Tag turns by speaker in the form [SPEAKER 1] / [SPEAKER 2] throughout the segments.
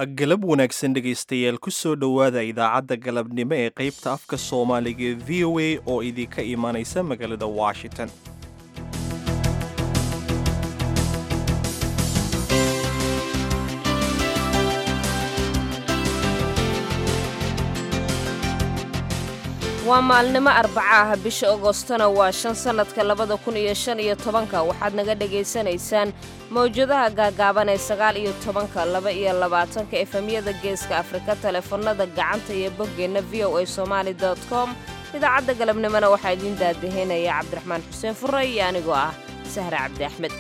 [SPEAKER 1] galab wanaagsan dhegaystayaal ku soo dhowaada idaacadda galabnimo ee qaybta afka soomaaliga ee v o a oo idinka imaanaysa magaalada washington
[SPEAKER 2] waa maalnimo arbaca ah bisha agostona waa shan sannadka labada kun iyo shan iyo tobanka waxaad naga dhegaysanaysaan mawjadaha gaagaaban ee sagaal iyo tobanka laba iyo labaatanka efemyada geeska afrika teleefanada gacanta iyo boggeenna v o a somaali com idaacadda galabnimona waxaa idiin daadaheynaya cabdiraxmaan xuseen fure iyo anigoo ah sahre cabdi axmed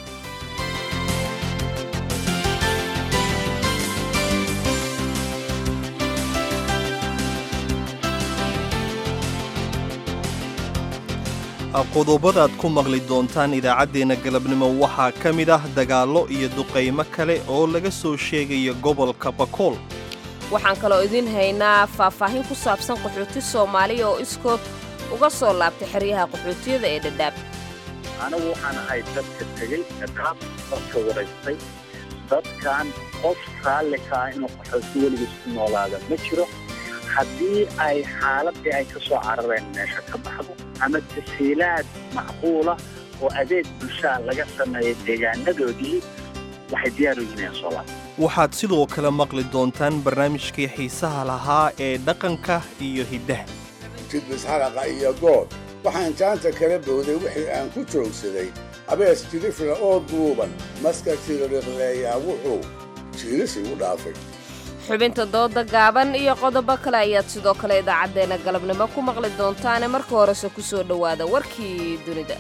[SPEAKER 1] qodobadaad ku maqli doontaan idaacaddeenna galabnimo waxaa ka mid ah dagaallo iyo duqaymo kale oo laga soo sheegaya gobolka bakool
[SPEAKER 2] waxaan kaloo idiin haynaa faahfaahin ku saabsan qaxooti soomaaliya oo iskood uga soo laabtay xeryaha qaxootiyada ee dhadhaab
[SPEAKER 3] anigu waxaan ahay dadka tegey dhadhaab dadka waraystay dadkan qof raalli ka ah inuu qaxooti weligiis ku noolaada ma jiro haddii ay xaaladii ay ka soo carareen meesha ka baxdo ama tasiilaad macquula oo adeeg bulshaa laga sameeya deegaanadoodii waxay diyaar u yihiin soo laab
[SPEAKER 1] waxaad sidoo kale maqli doontaan barnaamijkii xiisaha lahaa ee dhaqanka iyo hiddaha
[SPEAKER 4] jidbis xaraqa iyo good waxaan jaanta kala bowday wixii aan ku joogsaday abees jirifla oo duuban maska tiririqleeyaa wuxuu jiiris igu dhaafay
[SPEAKER 2] xubinta dooda gaaban iyo qodobo kale ayaad sidoo kale idaacaddeenna galabnimo ku maqli doontaane marka horese ku soo dhowaada warkii dunida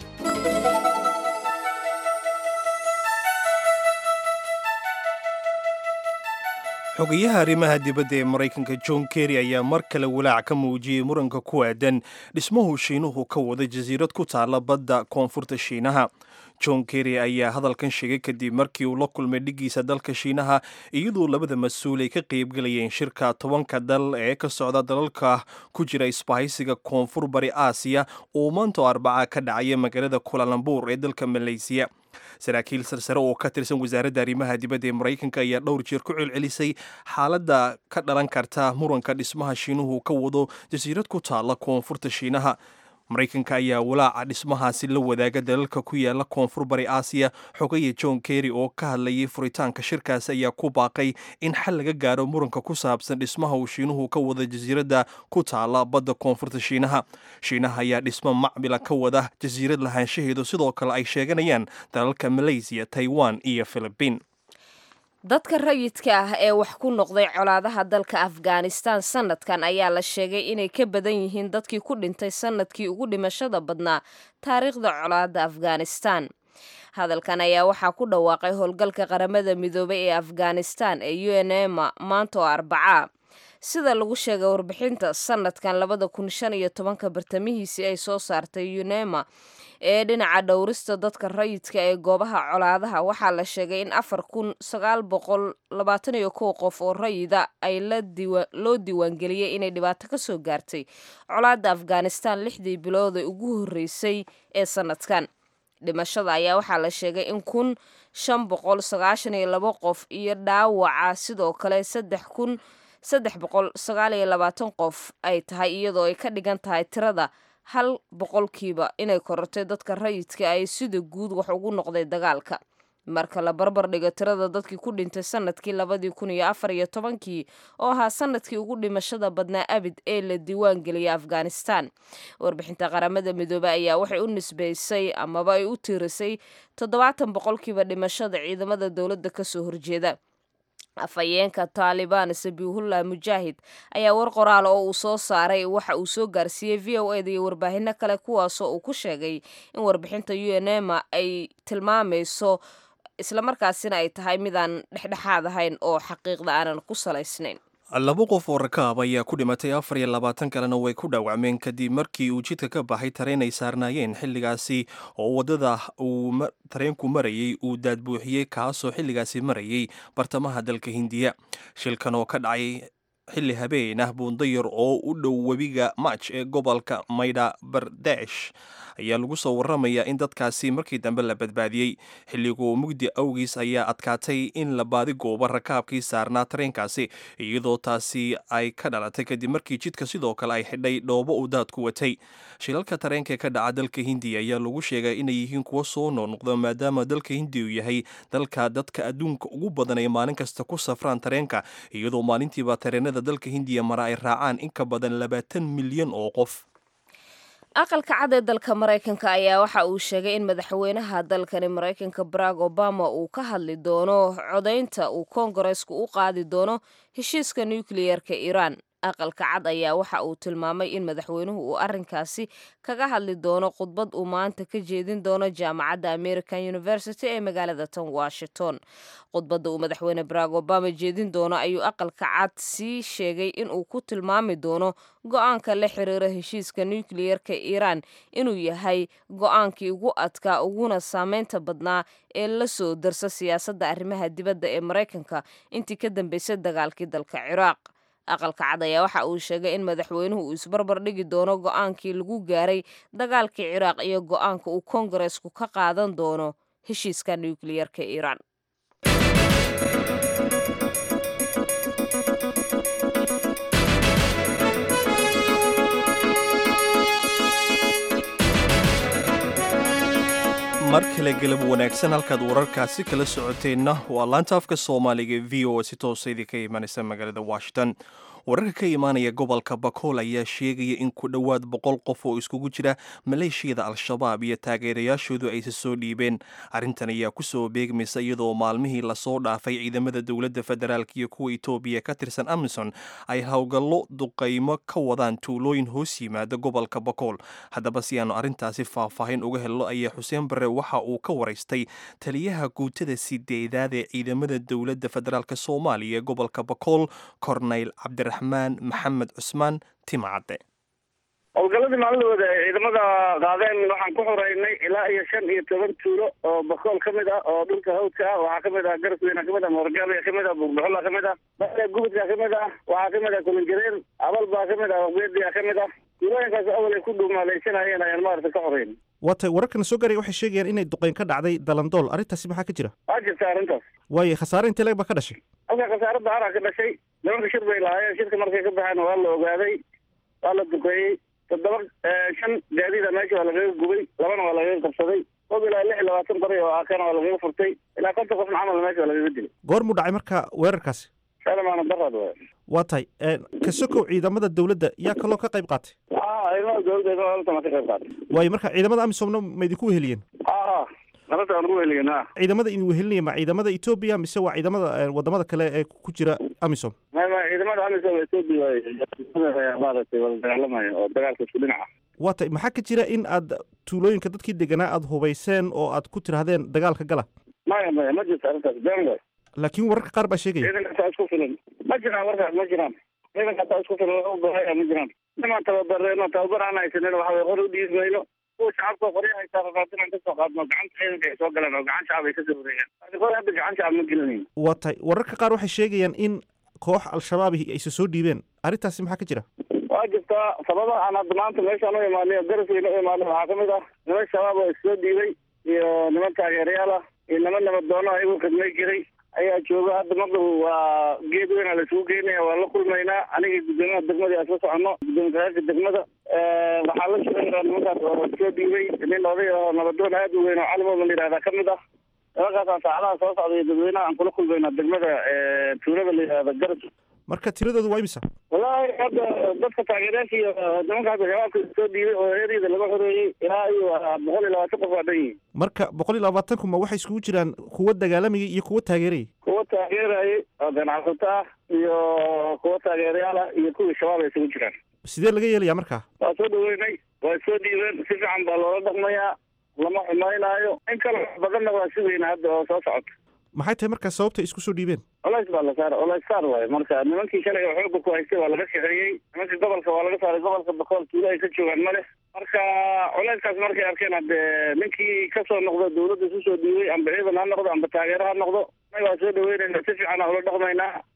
[SPEAKER 1] xogayaha arrimaha dibadda ee maraykanka john kerry ayaa mar kale walaac ka muujiyey muranka ku aadan dhismuhu shiinuhu ka wada jasiirad ku taalla badda koonfurta shiinaha john kerry ayaa hadalkan sheegay kadib markii uu la kulmay dhiggiisa dalka shiinaha iyadoo labada mas-uul ay ka qaybgelayeen shirka tobanka dal ee ka socda dalalka ku jira isbahaysiga koonfur bari aasiya oo maanto arbaca ka dhacaya magaalada kulalambur ee dalka maleysiya saraakiil sarsare oo ka tirsan wasaaradda arrimaha dibadda ee maraykanka ayaa dhowr jeer ku celcelisay xaaladda ka dhalan karta muranka dhismaha shiinuhu ka wado jasiirad ku taalla koonfurta shiinaha maraykanka ayaa walaaca dhismahaasi la wadaaga dalalka ku yaala koonfur bari aasiya xogaya john kerry oo ka hadlayay furitaanka shirkaasi ayaa ku baaqay in xal laga gaaro muranka ku saabsan dhismaha uu shiinuhu ka wada jasiiradda ku taala badda koonfurta shiinaha shiinaha ayaa dhismo macmila ka wada jasiirad lahaanshaheedu sidoo kale ay sheeganayaan dalalka malaysiya taiwan iyo philibiin
[SPEAKER 2] dadka rayidka ah ee wax ku noqday colaadaha dalka afghanistan sannadkan ayaa la sheegay inay ka badan yihiin dadkii ku dhintay sannadkii ugu dhimashada badnaa taariikhda colaadda afghanistan hadalkan ayaa waxaa ku dhawaaqay howlgalka qaramada midoobay ee afghanistan ee u n ema maanta oo arbacaa sida lagu sheegay warbixinta sannadkan labada kun shan iyo tobanka bartamihiisii ay soo saartay unema ee dhinaca dhowrista dadka rayidka ee goobaha colaadaha waxaa la sheegay in afar kun sagaal boqol labaatan iyo kow qof oo rayida ay loo diiwaangeliyey inay dhibaato ka soo gaartay colaadda afghanistan lixdii bilood ee ugu horreysay ee sannadkan dhimashada ayaa waxaa la sheegay in kun shan boqol sagaashan iyo labo qof iyo dhaawaca sidoo kale saddex kun saddex boqol sagaal iyo labaatan qof ay tahay iyadoo ay ka dhigan tahay tirada hal boqolkiiba inay korortay dadka rayidka ay sida guud wax ugu noqday dagaalka marka la barbar dhigo tirada dadkii ku dhintay sanadkii labadii kun iyo afar iyo tobankii oo ahaa sanadkii ugu dhimashada badnaa abid ee la diiwaan geliyay afghanistan warbixinta qaramada midoobey ayaa waxay u nisbaysay amaba ay u tiirisay toddobaatan boqolkiiba dhimashada ciidamada dowladda kasoo horjeeda afhayeenka taalibaan sabiihullah mujaahid ayaa war qoraal oo uu soo saaray waxa uu soo gaarsiiyey v o eda iyo warbaahinno kale kuwaasoo uu ku sheegay in warbixinta u n ema ay tilmaamayso islamarkaasina ay tahay midaan dhexdhexaad ahayn oo xaqiiqda aanan ku salaysnayn
[SPEAKER 1] laba qof oo rakaab ayaa ku dhimatay afar iyo labaatan kalena way ku dhaawacmeen kadib markii uu jidka ka baxay tareen ay saarnaayeen xilligaasi oo waddada uu tareenku marayey uu daadbuuxiyey kaasoo xilligaasi marayey bartamaha dalka hindiya shilkan oo ka dhacay xilli habeen ah buundayar oo u dhow webiga mach ee gobolka maydha bardesh ayaa lagu soo waramayaa in dadkaasi markii dambe la badbaadiyey xilligu mugdi awgiis ayaa adkaatay in la baadi goobo rakaabkii saarnaa tareenkaasi iyadoo taasi ay ka dhalatay kadib markii jidka sidoo kale ay xidhay dhoobo uu daadku watay shilalka tareenka ka dhaca dalka hindiya ayaa lagu sheegay inay yihiin kuwo soo noqnoqda maadaama dalka hindiya uu yahay dalka dadka adduunka ugu badan ay maalin kasta ku safraan tareenka iyadoo maalintiiba tareenada dalka hindiya mara ay raacaan in ka badan labaatan milyan oo qof
[SPEAKER 2] aqalka cad ee dalka maraykanka ayaa waxa uu sheegay in madaxweynaha dalkani maraykanka barack obama uu ka hadli doono codaynta uu koongareesku u qaadi doono heshiiska nukliyeerka iiraan aqalka cad ayaa waxa uu tilmaamay in madaxweynuhu uu arrinkaasi kaga hadli doono khudbad uu maanta ka jeedin doono jaamacadda american university ee magaalada tan washington khudbadda uu madaxweyne barack obama jeedin doono ayuu aqalka cad sii sheegay inuu ku tilmaami doono go-aanka la xiriira heshiiska nukliyeerka iiraan inuu yahay go-aankii ugu adkaa uguna saameynta badnaa ee la soo darsa siyaasadda arrimaha dibadda ee maraykanka intii ka dambeysay dagaalkii dalka ciraaq aqalka cad ayaa waxa uu sheegay in madaxweynuhu uu isbarbar dhigi doono go-aankii lagu gaaray dagaalkii ciraaq iyo go-aanka uu koongareesku ka qaadan doono heshiiska nukliyeerka iiraan
[SPEAKER 1] mar kale galab wanaagsan halkaad wararkaasi kala socoteenna waa laanta afka soomaaliga v o si toosa idinka imanaysa magaalada washington wararka ka imaanaya gobolka bakool ayaa sheegaya in ku dhowaad boqol qof oo iskugu jira maleeshiyada al-shabaab iyo taageerayaashoodu aysa soo dhiibeen arrintan ayaa kusoo beegmaysa iyadoo maalmihii lasoo dhaafay ciidamada dowladda federaalk iyo kuwa etoobiya ka tirsan amison ay howlgallo duqaymo ka wadaan tuulooyin hoos yimaada gobolka bakool haddaba si aanu arrintaasi faahfaahin uga helno ayaa xuseen bare waxa uu ka waraystay taliyaha guutada sideedaad ee ciidamada dowladda federaalk soomaaliya ee gobolka bakool corneyl cabdira maxamed cusmaan timacadde
[SPEAKER 3] howlgaladii maalidooda ay ciidamada qaadeen waxaan ku xoreynay ilaa iyo shan iyo toban tuulo oo bakool ka mid ah oo dhulka hawdka ah waxaa kamid ah garasweyna kamid ah moorgaabia kamid ah buugdhaxola kamid ah bale gubudka kamid ah waxaa kamid ah kulinjareen abal baa kamid ah geediya kamid ah tuulooyinkaas awal ay ku dhuumaalaysanayeen ayaan maarata ka xoreyn
[SPEAKER 5] waatay wararkana soo gaaraya waxay sheegayaan inay duqeyn ka dhacday dalandool arrintaasi maxaa ka jira
[SPEAKER 3] waa jirta arrintaas
[SPEAKER 5] waayo khasaare intee leeg baa ka dhashay
[SPEAKER 3] halka khasaare daharaa ka dhashay nimanka shir bay lahaayeen shirka markay ka baxeen waa la ogaaday waa la duqeeyey toddoba shan gaadiida meesha waa lagaga gubay labana waa lagaga qabsaday qob ilaa lix iyo labaatan bari oo akana waa lagaga furtay ilaa konton qofna camal meesha waa lagaga dilay
[SPEAKER 5] goor muu dhacay marka weerarkaasi
[SPEAKER 3] salamaana daraad waay
[SPEAKER 5] waa tahay ka sokow ciidamada dowladda yaa kaloo ka qayb qaatay
[SPEAKER 3] a ciidamada dowladda ciidamada ka qayb qaatay
[SPEAKER 5] waayo marka ciidamada amisomna ma idinku weheliyeen
[SPEAKER 3] a nabadda aan ugu weheliyen a
[SPEAKER 5] ciidamada idin wehelinaya ma ciidamada etoobiya mise waa ciidamada wadamada kale ee ku jira amisom
[SPEAKER 3] ma ma ciidamada amisom etoobiya waay maaragtay wala dagaalamaya oo dagaalka isku dhinaca
[SPEAKER 5] waa tay maxaa ka jira in aad tuulooyinka dadkii deganaa aada hubayseen oo aad ku tirahdeen dagaalka gala
[SPEAKER 3] maya maya ma jirto arrintaas been waay
[SPEAKER 5] laakiin wararka qaar baa sheegaya
[SPEAKER 3] ciidanka taa isku filan ma jiraan warkaas ma jiraan ciidanka taa isku filan wax u bahaya ma jiraan nimaan tababareeno tababar aan haysanin waxa way hor u dhiibi mayno kuwa shacabka qorya haysaa rafaadinaan kasoo qaadno gacanta ciidanka ay soo galeen oo gacan shacab ay kasoo wareegaan hor hadda gacan shacab ma gelinayn
[SPEAKER 5] waa tay wararka qaar waxay sheegayaan in koox al-shabaab aysa soo dhiibeen arrintaasi maxaa ka jira
[SPEAKER 3] waa jirtaa sababa aan hadda maanta meeshaan u imaanay oo garasweyne u imaanay waxaa kamid ah niman shabaab oo issoo dhiibay iyo niman taageerayaal ah iyo niman nabadoono ayagu khidmay jiray ayaa jooga hadda maqdab waa geed weyn laisugu geynaya waa la kulmaynaa aniga guddoomiyaha degmada aan soo soconno guddoomiyaasha degmada waxaa la shaqeynaa nimankaas oo soo dhiibay nin oday oo nabadoon aad u weyn oo calimooda la yihahda kamid ah nimankaasaan saacadaha soo socda iyo dadweynaha aan kula kulmaynaa degmada tuulada la yihahda garas
[SPEAKER 5] marka tiradoodu waa imisa
[SPEAKER 3] wallahi hadda dadka taageerayaasha iyo nimankaas shabaabka soo dhiibay oo eryada laga xoreeyey ilaa iyo boqol iyo labaatan qof waa dhan yihin
[SPEAKER 5] marka boqol iyo labaatan kuma waxay iskugu jiraan kuwa dagaalamayay iyo kuwa taageerayay
[SPEAKER 3] kuwa taageerayay oo ganacsato ah iyo kuwa taageerayaal ah iyo kuwii shabaab ay isugu jiraan
[SPEAKER 5] sidee laga yeelayaa markaa
[SPEAKER 3] waa soo dhaweynay waa soo dhiibeen si fiican baa loola dhaqmayaa lama xumaynaayo in kale badanna waa sugayna hadda oo soo socota
[SPEAKER 5] maxay tahay markaa sababta isku soo dhiibeen
[SPEAKER 3] colays baa la saara colays saar waayo marka nimankii shalay oo xooga ku haystay waa laga shaqeeyey nimankii gobolka waa laga saaray gobolka bakool tuulo ay ka joogaan ma leh marka culayskaas markay arkeen hadde ninkii kasoo noqdo dawladda isu soo dhiibay amba ciidan ha noqdo amba taageero ha noqdo may waa soo dhaweynayna si fiican aa ula dhaqmaynaa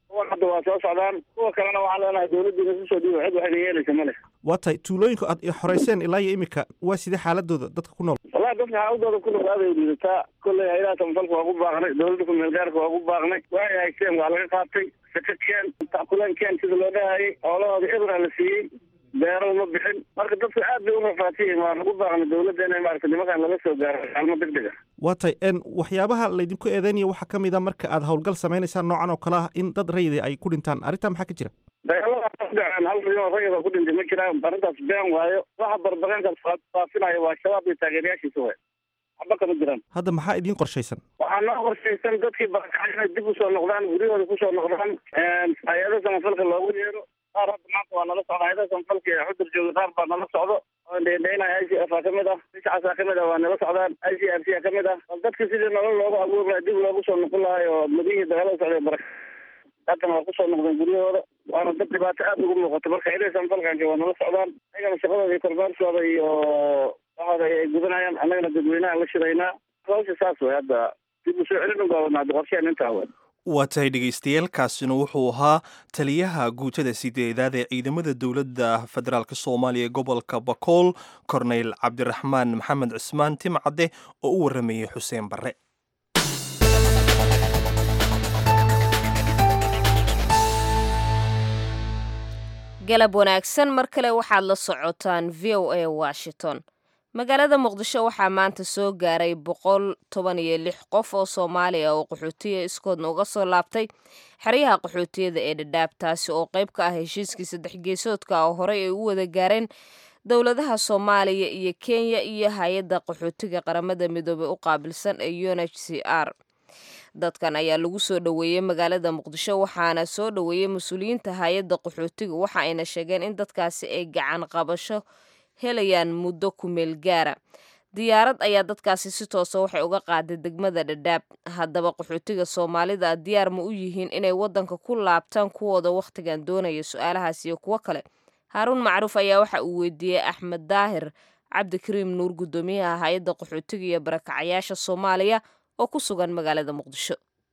[SPEAKER 6] kuwan hadda waa soo socdaan kuwa kalena waxaan leenahay dawladdiina kusoo dhiiba cid waxayna yeelaysa ma leh
[SPEAKER 5] waa tahay tuulooyinka aad xoreyseen ilaa iyo imika waa sidee xaaladooda dadka ku nool
[SPEAKER 6] wallahi dadka xaaladooda ku nool aaday liidataa kolley haylaha samafalka waa ku baaqnay dawladda kumeel gaarka waa ku baaqnay waxay haysteen waa laga qaatay saka keen takuleen keen sida loo dhahayay xoolahooda ebra la siiyey beero ma bixin marka dadku aad bay u rafaatiyiin waa lagu baaqnay dawladda inay maarata nimankan laga soo gaaro kaalmo deg deg ah
[SPEAKER 5] waa tahay n waxyaabaha laydinku eedeynaya waxaa ka mid a marka aad howlgal sameynaysaan noocan oo kale ah in dad rayida ay ku dhintaan arrintaa maxaa ka jira
[SPEAKER 6] dagaaladaas ka dhaceen hal milyan rayida ku dhintay ma jiraan arrintaas been waayo waxa barbaqeenkaas faafinayo waa shabaab iyo taageerayaashiisa way waxba kama jiraan
[SPEAKER 5] hadda maxaa idiin qorshaysan
[SPEAKER 6] waxaa noo qorshaysan dadkii barakacay inay dib usoo noqdaan guryahooda kusoo noqdaan hay-ada samafalka loogu yeero qaar hadda maanta waa nala socda hay-ada samafalka ee xudur jooga qaar baa nala socdo oo dheendheynaya i c f a kamid ah bishcaasa kamid ah waa nala socdaan i c f c a kamid ah bal dadka sidii nolol loogu abuuri lahaa dib loogu soo noqon lahay oo madihii dagaalada socday baraka haddana waa kusoo noqdeen guryahooda waana dad dhibaato aada ugu muuqato marka hay-ada samafalkanka waa nala socdaan ayagana shaqadooda iyo korbaarkooda iyo waxooda ay gudanayaan annagana dadweynaha la shiraynaa hawsha saas way hadda dib usoo celin ugaabana hadda qorsheen intaa way
[SPEAKER 1] waa tahay dhegaystayaaalkaasina wuxuu ahaa taliyaha guutada sideedaad ee ciidamada dowladda federaalk soomaaliya ee gobolka bakool korneyl cabdiraxmaan maxamed cismaan timcadde oo u waramayay xuseen barre
[SPEAKER 2] galab wanaagsan mar kale waxaad la socotaan v o a washington magaalada muqdisho waxaa maanta soo gaaray boqol toban iyo lix qof oo soomaaliya oo qaxootiya iskoodna uga soo laabtay xeryaha qaxootiyada ee dhadhaab taasi oo qayb ka ah heshiiskii saddex geesoodka oo horey ay u wada gaareen dowladaha soomaaliya iyo kenya iyo hay-adda qaxootiga qaramada midoobey u qaabilsan ee un h c r dadkan ayaa lagu soo dhoweeyey magaalada muqdisho waxaana soo dhoweeyey mas-uuliyiinta hay-adda qaxootiga waxa ayna sheegeen in dadkaasi ay gacan qabasho helayaan muddo kumeel gaara diyaarad ayaa dadkaasi si toosa waxay uga qaaday degmada dhadhaab haddaba qaxootiga soomaalida diyaar ma u yihiin inay waddanka ku laabtaan kuwooda wakhtigan doonaya su-aalahaas iyo kuwo kale haaruun macruuf ayaa waxa uu weydiiyey axmed daahir cabdikariim nuur guddoomiyaha hay-adda qaxootiga iyo barakacayaasha soomaaliya oo ku sugan magaalada muqdisho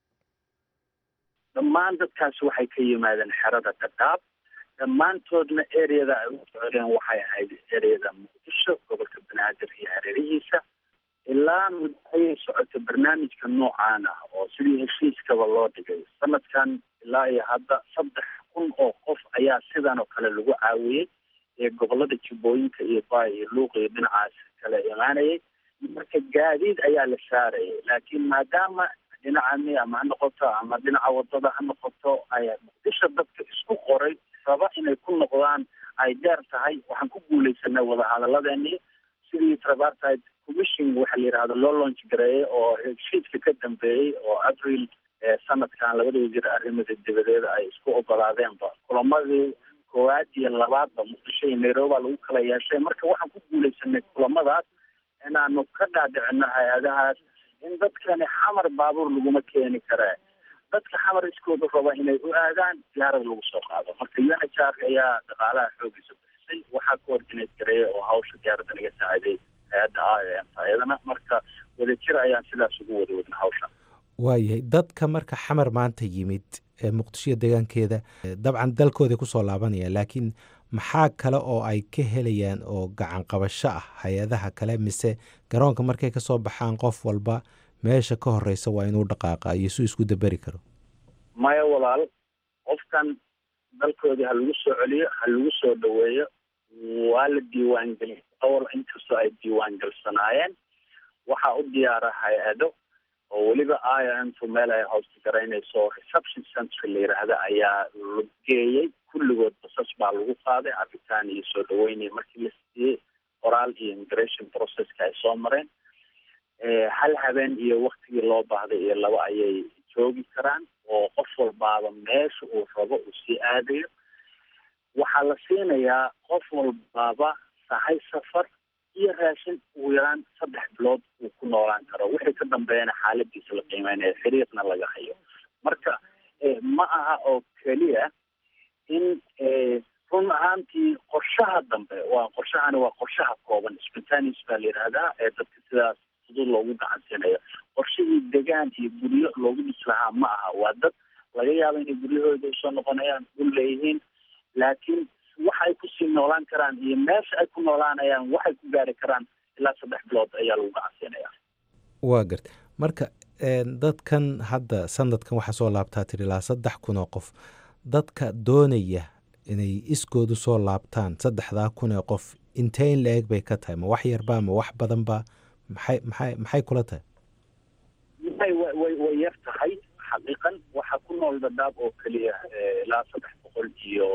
[SPEAKER 3] dhammaan dadkaasi waxay ka yimaadeen xerada dhadhaab dhammaantoodna ereyada ay u socdeen waxay ahayd ereyada muqdisho gobolka banaadir iyo hareerihiisa ilaa muddo ayay socotay barnaamijka noocaan ah oo sidii heshiiskaba loo dhigay sanadkan ilaa iyo hadda saddex kun oo qof ayaa sidan oo kale lagu caawiyey ee gobolada jubbooyinka iyo baay iyo luuq iyo dhinacaas kale imaanayay marka gaadiid ayaa la saarayay laakiin maadaama dhinacani ama ha noqoto ama dhinaca wadada ha noqoto ay muqdisho dadka isku qoray raba inay ku noqdaan ay deer tahay waxaan ku guuleysanay wadahadaladeenii sidii tripartite commission waxa la yidhahdo loo launch gareeyey oo heshiiska ka dambeeyey oo abril sanadkan labada wasiir arrimada dibadeeda ay isku ogolaadeenba kulamadii koowaad iyo labaadba muqdisho iyo nairobi baa lagu kala yeeshay marka waxaan ku guuleysanay kulamadaas inaanu ka dhaadhicino hay-adahaas in dadkani xamar baabuur laguma keeni karee dadka xamar iskooda raba inay u aadaan diyaarad lagu soo qaado marka unhr ayaa dhaqaalaha xoogiisa bixisay waxaa ka ordinate gareeya oo hawsha diyaaradda naga saaciday hay-adda a ayadana marka wadajir ayaan sidaas ugu wada wadna hawsha
[SPEAKER 7] waayahay dadka marka xamar maanta yimid ee muqdishoiyo deegaankeeda dabcan dalkooday kusoo laabanaya laakiin maxaa kale oo ay ka helayaan oo gacan qabasho ah hay-adaha kale mise garoonka markay ka soo baxaan qof walba meesha ka horeysa waa inuu dhaqaaqa iyo suu isku daberi karo
[SPEAKER 3] maya walaal qofkan dalkoodii ha lagu soo celiyo ha lagu soo dhaweeyo waa la diiwaangeliya awal inkastoo ay diiwaangalsanaayeen waxaa u diyaara hay-ado oo weliba iomtu meel ay hoosta garaynayso reception centry la yidhaahda ayaa la geeyey kulligood basas baa lagu qaaday cabitaan iyo soo dhaweynaya markii la siiyey qoraal iyo immigration processka ay soo mareen hal habeen iyo waktigii loo baahday iyo laba ayay joogi karaan oo qof walbaaba meesha uu rabo uu sii aadayo waxaa la siinayaa qof walbaaba sahay safar iyo raashin ugu yaraan saddex bilood uu ku noolaan karo wixii ka dambeeyana xaaladiisa la qiimeynaya xiriirna laga hayo marka ma aha oo keliya in run ahaantii qorshaha dambe waa qorshahani waa qorshaha kooban spontaneous baa la yidhaahdaa ee dadka sidaas fudud loogu gacansiinayo qorshihii degaan iyo guryo loogu dhis lahaa ma aha waa dad laga yaabo inay guryahooda usoo noqonayaan u leeyihiin laakiin waxa ay kusii noolaan karaan iyo meesha ay ku noolaanayaan waxay ku gaari karaan ilaa saddex bilood ayaa lagu gacansiinaya
[SPEAKER 7] waa garta marka dadkan hadda sanadkan waxaa soo laabtaa tiri ilaa saddex kun oo qof dadka doonaya inay iskoodu soo laabtaan saddexdaa kun ee qof intee in la-eg bay ka tahay ma wax yarba ma wax badanba maxay maxay maxay kula tahay
[SPEAKER 3] way way way yar tahay xaqiiqan waxaa ku nool dadaab oo keliya ilaa saddex boqol iyo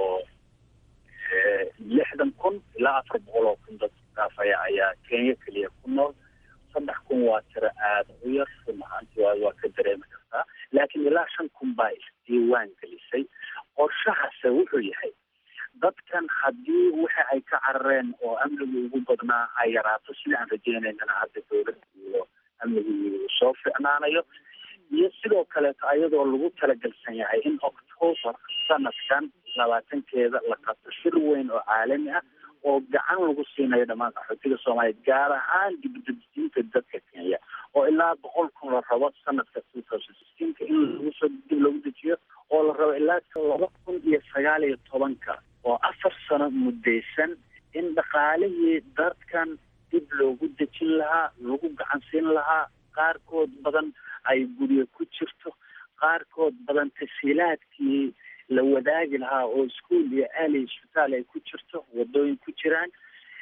[SPEAKER 3] lixdan kun ilaa afar boqol oo kun dad dhaafaya ayaa kenya keliya ku nool saddex kun waa tiro aada u yar run ahaanti waa waa ka dareemi kartaa laakiin ilaa shan kun baa isdiiwaan gelisay qorshahase wuxuu yahay dadkan haddii waxa ay ka carareen oo amnigu ugu badnaa ay yaraato sida aan rajeynaynana hadda dowladda iyo amnigu soo ficnaanayo iyo sidoo kaleeto ayadoo lagu talagelsan yahay in octoobar sanadkan labaatankeeda la qabto shir weyn oo caalami ah oo gacan lagu siinayo dhammaan qaxootiga soomaaliya gaar ahaan dibdejinta dadka kenya oo ilaa boqol kun la rabo sanadka two thousand sixteenka in lagu soo dib loogu dejiyo oo la rabo ilaa laba kun iyo sagaal iyo tobanka oo afar sano muddaysan in dhaqaalihii dadkan dib loogu dejin lahaa lagu gacan siin lahaa qaarkood badan ay guryo ku jirto qaarkood badan tasiilaadkii la wadaagi lahaa oo iskuol iyo aali isbitaal ay ku jirto wadooyin ku jiraan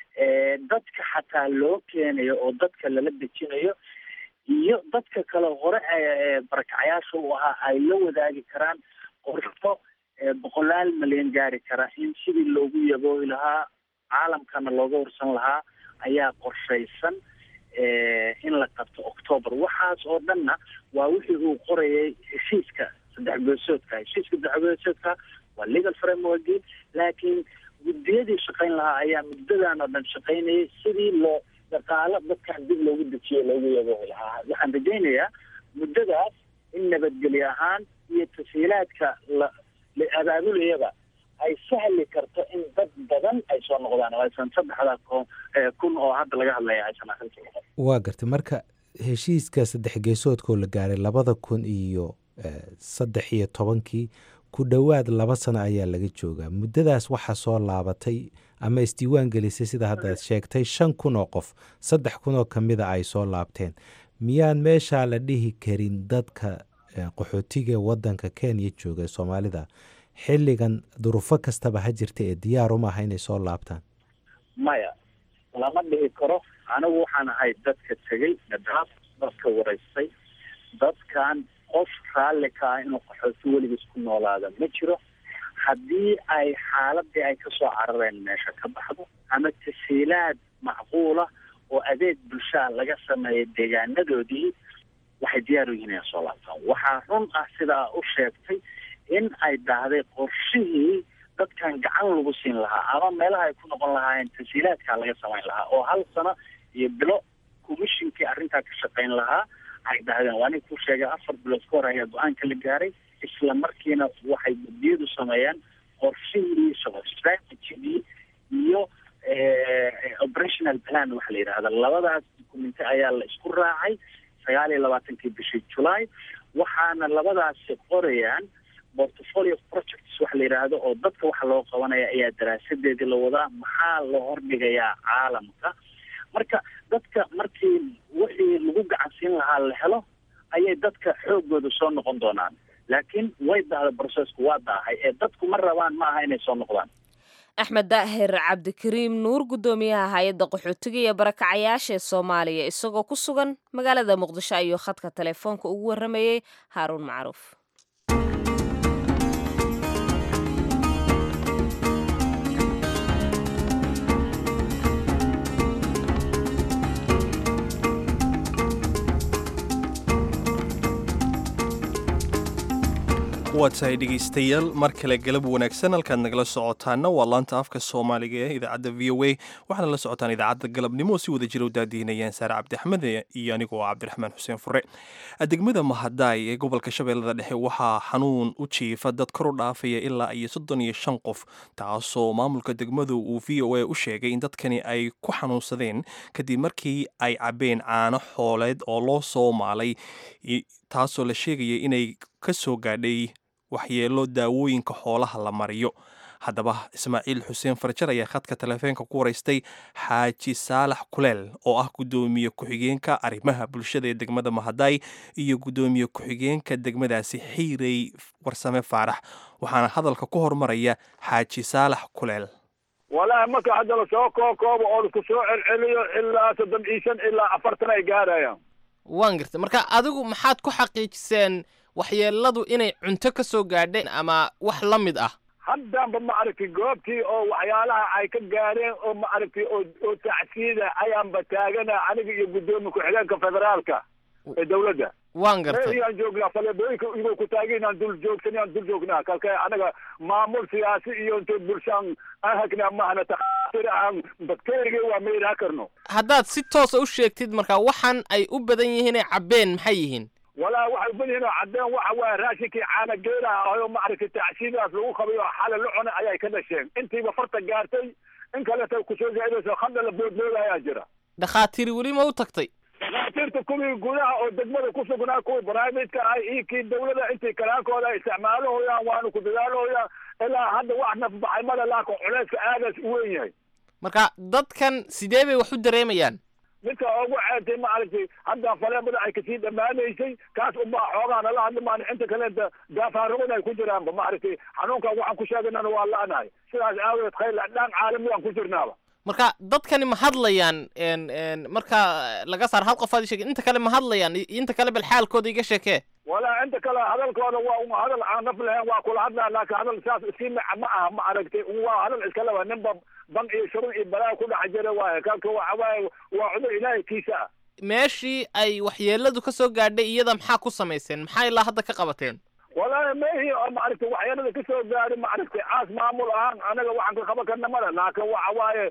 [SPEAKER 3] dadka xataa loo keenayo oo dadka lala dejinayo iyo dadka kale hore barakacayaasha u ahaa ay la wadaagi karaan qorsho boqolaal malyan gaari kara in sidii loogu yaboohi lahaa caalamkana looga horsan lahaa ayaa qorshaysan in la qabto octoobar waxaas oo dhanna waa wixii uu qorayay heshiiska saddex geesoodka heshiiska saddex geesoodka waa legal frameworki laakiin guddiyadii shaqayn lahaa ayaa muddadan oo dhan shaqaynayay sidii loo dhaqaalo dadkan dib loogu dejiyo loogu yaboohi lahaa waxaan rajaynayaa muddadaas in nabadgelyo ahaan iyo tasiilaadka la la abaabulayaba ay sahli karto in dad badan ay soo noqdaan oo aysan saddexda kun oo hadda laga hadlaya aysan arrinta noqon
[SPEAKER 7] waa gartay marka heshiiska saddex geesoodkoo la gaaray labada kun iyo saddex iyo tobankii ku dhowaad laba sano ayaa laga joogaa muddadaas waxaa soo laabatay ama isdiiwaan gelisay sida haddaad sheegtay shan kun oo qof saddex kun oo ka mida ay soo laabteen miyaan meeshaa la dhihi karin dadka qaxootiga waddanka kenya jooga soomaalida xilligan durufo kastaba ha jirta ee diyaar uma aha inay soo laabtaan
[SPEAKER 3] maya lama dhihi karo anigu waxaan ahay dadka tegey nadaaf dadka waraystay dadkan qof raalli ka ah inuu qaxooti weligiis ku noolaada ma jiro haddii ay xaaladii ay kasoo carareen meesha ka baxdo ama tasiilaad macquula oo adeeg bulshaa laga sameeya deegaanadoodii waxay diyaar u yihiin inay soo laabtaan waxaa run ah sidaa u sheegtay in ay daahday qorshihii dadkan gacan lagu siin lahaa ama meelaha ay ku noqon lahaayeen tasiilaadkaa laga samayn lahaa oo hal sano iyo bilo commishinkii arrintaa ka shaqayn lahaa ay dahdeen waa nin ku sheegay afar bilood ka hor ayaa go-aanka la gaaray isla markiina waxay guddiyadu sameeyeen qorshihii shaqo strategigii iyo operational plan waxa la yidhahda labadaas dukumenti ayaa la isku raacay sagaal iyo labaatankii bishii july waxaana labadaasi qorayaan portfolio projects waxa la yidhaahdo oo dadka waxa loo qabanaya ayaa daraasadeedii la wadaa maxaa loo hordhigayaa caalamka marka dadka markii wixii lagu gacansiin lahaa la helo ayay dadka xoogooda soo noqon doonaan laakiin way dahda brocessku waa daahay ee dadku ma rabaan ma aha inay soo noqdaan
[SPEAKER 2] axmed daahir cabdikariim nuur guddoomiyaha hay-adda qaxootiga iyo barakacayaasha ee soomaaliya isagoo ku sugan magaalada muqdisho ayuu khadka telefoonka ugu warramayey haaruun macruuf
[SPEAKER 1] waa tahay dhegaystayaal mar kale galab wanaagsan halkaad nagala socotaana waa laanta afka soomaaliga ee idaacadda v o a waxaana la socotaan idaacadda galabnimo si wada jira u daadihinayaan saare cabdixmed iyo anigoo cabdiraxmaan xuseen fure degmada mahadaay ee gobolka shabeellada dhexe waxaa xanuun u jiifa dad kor u dhaafaya ilaa iyo soddon iyo shan qof taasoo maamulka degmadu uu v o a u sheegay in dadkani ay ku xanuunsadeen kadib markii ay cabbeen caano xooleed oo loo soo maalay taasoo la sheegaya inay ka soo gaadhay waxyeelo daawooyinka xoolaha la mariyo haddaba ismaaciil xuseen farjar ayaa khadka taleefeenka ku waraystay xaaji saalax kuleel oo ah guddoomiye ku-xigeenka arrimaha bulshada ee degmada mahadaay iyo guddoomiye ku-xigeenka degmadaasi xiirey warsame faarax waxaana hadalka ku hormaraya xaaji saalax kuleel
[SPEAKER 8] walaahi marka hadda lasoo kookoobo oo lasku soo celceliyo ilaa soddon iyo shan ilaa afartan ay gaarayaan
[SPEAKER 9] waan gartay marka adigu maxaad ku xaqiijiseen waxyeeladu inay cunto ka soo gaadheen ama wax la mid ah
[SPEAKER 8] haddanba ma aragtay goobtii oo waxyaalaha ay ka gaareen oo ma aragtay oo oo tacsiida ayaanba taagana aniga iyo guddoomiye ku-xigeenka federaalka ee dawladda
[SPEAKER 9] waan gartay
[SPEAKER 8] ayaan joognaa faleebooyinka igoo ku taagay inaan dul joogsan aan dul joognaa kalka anaga maamul siyaasi iyo intay bulshaan aan hagnaa mahana takhaatiir aan bakteeriga waa ma yidhaha karno
[SPEAKER 9] haddaad si toosa u sheegtid marka waxaan ay u badan yihiin ay cabbeen maxay yihiin
[SPEAKER 8] walaa waxay uban yihiin oo caddeen waxa waaye raashinkii caana geelaha ahayoo ma aragtay tacsiidaas lagu qabay oo xala la cunay ayay ka dhasheen intiiba farta gaartay in kaleta kusoo zaa'idayso hadda la boodbooda ayaa jira
[SPEAKER 9] dhakhaatiir weli ma u tagtay
[SPEAKER 8] dhakhaatiirta kuwii gudaha oo degmada ku sugnaa kuwii baraamidka ah iyo kii dawlada intay kalaankooda ay isticmaalahoyaan waanu ku dadaalahoyaan ilaa hadda wax nafbaxay mada laakin culeyska aadaas u weyn yahay
[SPEAKER 9] marka dadkan sidee bay wax u dareemayaan
[SPEAKER 8] midka ugu ceebtay ma aragtay hadda faleebada ay kasii dhammaanaysay kaas unbaa xoogaa nala hadli maan inta kaleeta daafaarugada ay ku jiraanba ma aragtay xanuunkan waxaan ku sheeganana waa la-nahay sidaas aawadeed khayr dhaan caalami aan ku jirnaaba
[SPEAKER 9] marka dadkani ma hadlayaan n n marka laga saar hal qof aad sheegay inta kale ma hadlayaan inta kale bal xaalkooda iga sheekee
[SPEAKER 8] walaa inta kale hadalkooda waa un hadal aan naf lahayn waa kula hadlaa laakiin hadal saas iskii maca ma aha ma aragtay waa hadal iska laba ninba ban iyo shurun iyo balaa ku dhex jira waaye kalka waxa waaye waa cudur ilaahay kiisa ah
[SPEAKER 9] meeshii ay waxyeeladu ka soo gaadhay iyada maxaa ku samayseen maxaa ilaa hadda ka qabateen
[SPEAKER 8] walaahi mehi oo maaragtay waxyeelada kasoo gaari maaragtay caas maamul ahaan anaga waxaan ka qaban karna male laakiin waxa waaye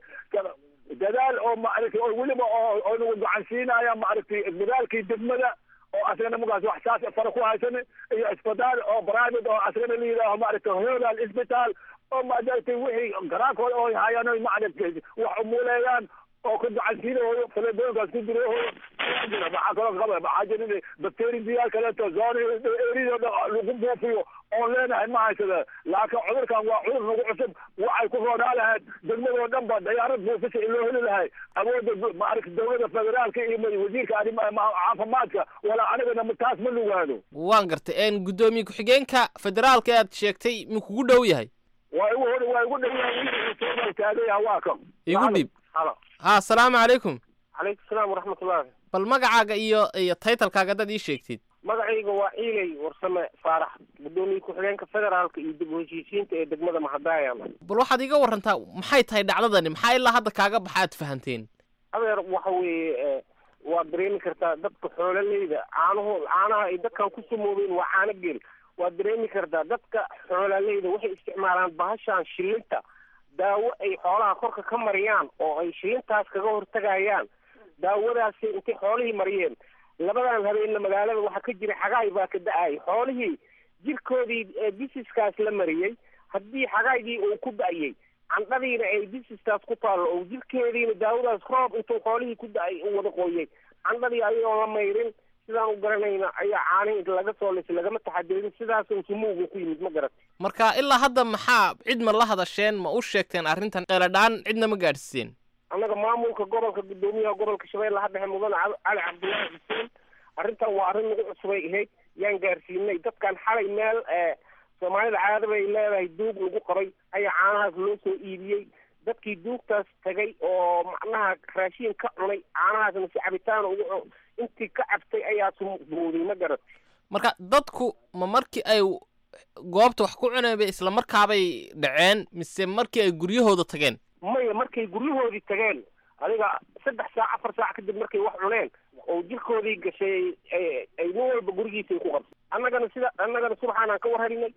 [SPEAKER 8] dadaal oo maaragtay oo weliba oo oo nagu gacan siinaya maaragtay dadaalkii degmada oo asagana markaas wax saas fara ku haysan iyo isbitaal oo private oo asagana la yidhaaho maaragtay holal isbitaal oo maaragtay wixii garaankooda oo hayaan oy maaragtay wax umuleeyaan oo ka gacansiinahooyo faleebooyinkaas ku dirahooyo jira maxaa kaloo qaba maxaa jira bacteria diyaar kaleeto zone erida lagu buufiyo oon leenahay ma haysada laakiin cudurkan waa cudur nagu cusub waxay ku roonaa lahayd degmadoo dhan ba dayaarad buufisa in loo heli lahay awoodda maaragta dawladda federaalka iyo wasiirka arrimaha caafimaadka walaa anigana taas ma lugaado
[SPEAKER 9] waan gartay n guddoomiye ku-xigeenka federaalka ee aad sheegtay ma kugu dhow yahay
[SPEAKER 8] waa igu hor waa igu dhow taagaya waa kan
[SPEAKER 9] igu dhib
[SPEAKER 8] halo
[SPEAKER 9] ha asalaamu calaykum
[SPEAKER 10] calaykum salaam waraxmatullahi
[SPEAKER 9] bal magacaaga iyo iyo taytalkaaga dad ii sheegtid
[SPEAKER 10] magacayga waa ciilay warsame faarax guddoomiye ku-xigeenka federaalka iyo dib u heshiisiinta ee degmada mahadaaya
[SPEAKER 9] bal waxaad iga warantaa maxay tahay dhacdadani maxaa ilaa hadda kaaga baxa aad fahanteen
[SPEAKER 10] adeer waxa weeye waad dareemi kartaa dadka xoololeyda caanuhu caanaha ay dadkan ku sumoobeen waa caano geel waad dareemi kartaa dadka xoololeyda waxay isticmaalaan bahashan shilinta daawo ay xoolaha korka ka mariyaan oo ay shilintaas kaga hortagayaan daawadaasi intay xoolihii mariyeen labadan habeenna magaalada waxaa ka jira xagaay baa ka da-ay xoolihii jirkoodii bisiskaas la mariyey haddii xagaygii uu ku da-yey candhadiina ay bisiskaas ku taallo oo jirkeediina daawadaas roob intuu xoolihii ku da-ay u wada qooyey candhadii ayagoon la mayrin sidaan u garanayna ayaa caani laga soo lisay lagama taxadirin sidaasuu sumuugu ku yimid ma garat
[SPEAKER 9] marka ilaa hadda maxaa cid ma la hadasheen ma u sheegteen arrintan qeeladhaan cidna ma gaadhsiiseen
[SPEAKER 10] annaga maamulka gobolka guddoomiyaha gobolka shabeellaha dhexe mudane cali cabdullaahi xuseen arrintan waa arrin nagu cusubay ahayd yaan gaarsiinay dadkan xalay meel soomaalida caada bay leedahay duug lagu qabay ayaa caanahaas loo soo iibiyey dadkii duugtaas tagay oo macnaha raashiin ka cunay caanahaasna si cabitaan ugu intii ka cabtay ayaa sumbuuday ma garat
[SPEAKER 9] marka dadku ma markii ay goobta wax ku cuneen bay isla markaabay dhaceen mise markii ay guryahooda tageen
[SPEAKER 10] maya markay guryahoodii tageen adiga saddex saac afar saac kadib markay wax cuneen oo jirkoodii gashay ay nin walba gurigiisay ku qabtay annagana sida annagana subaxaan ka war harinay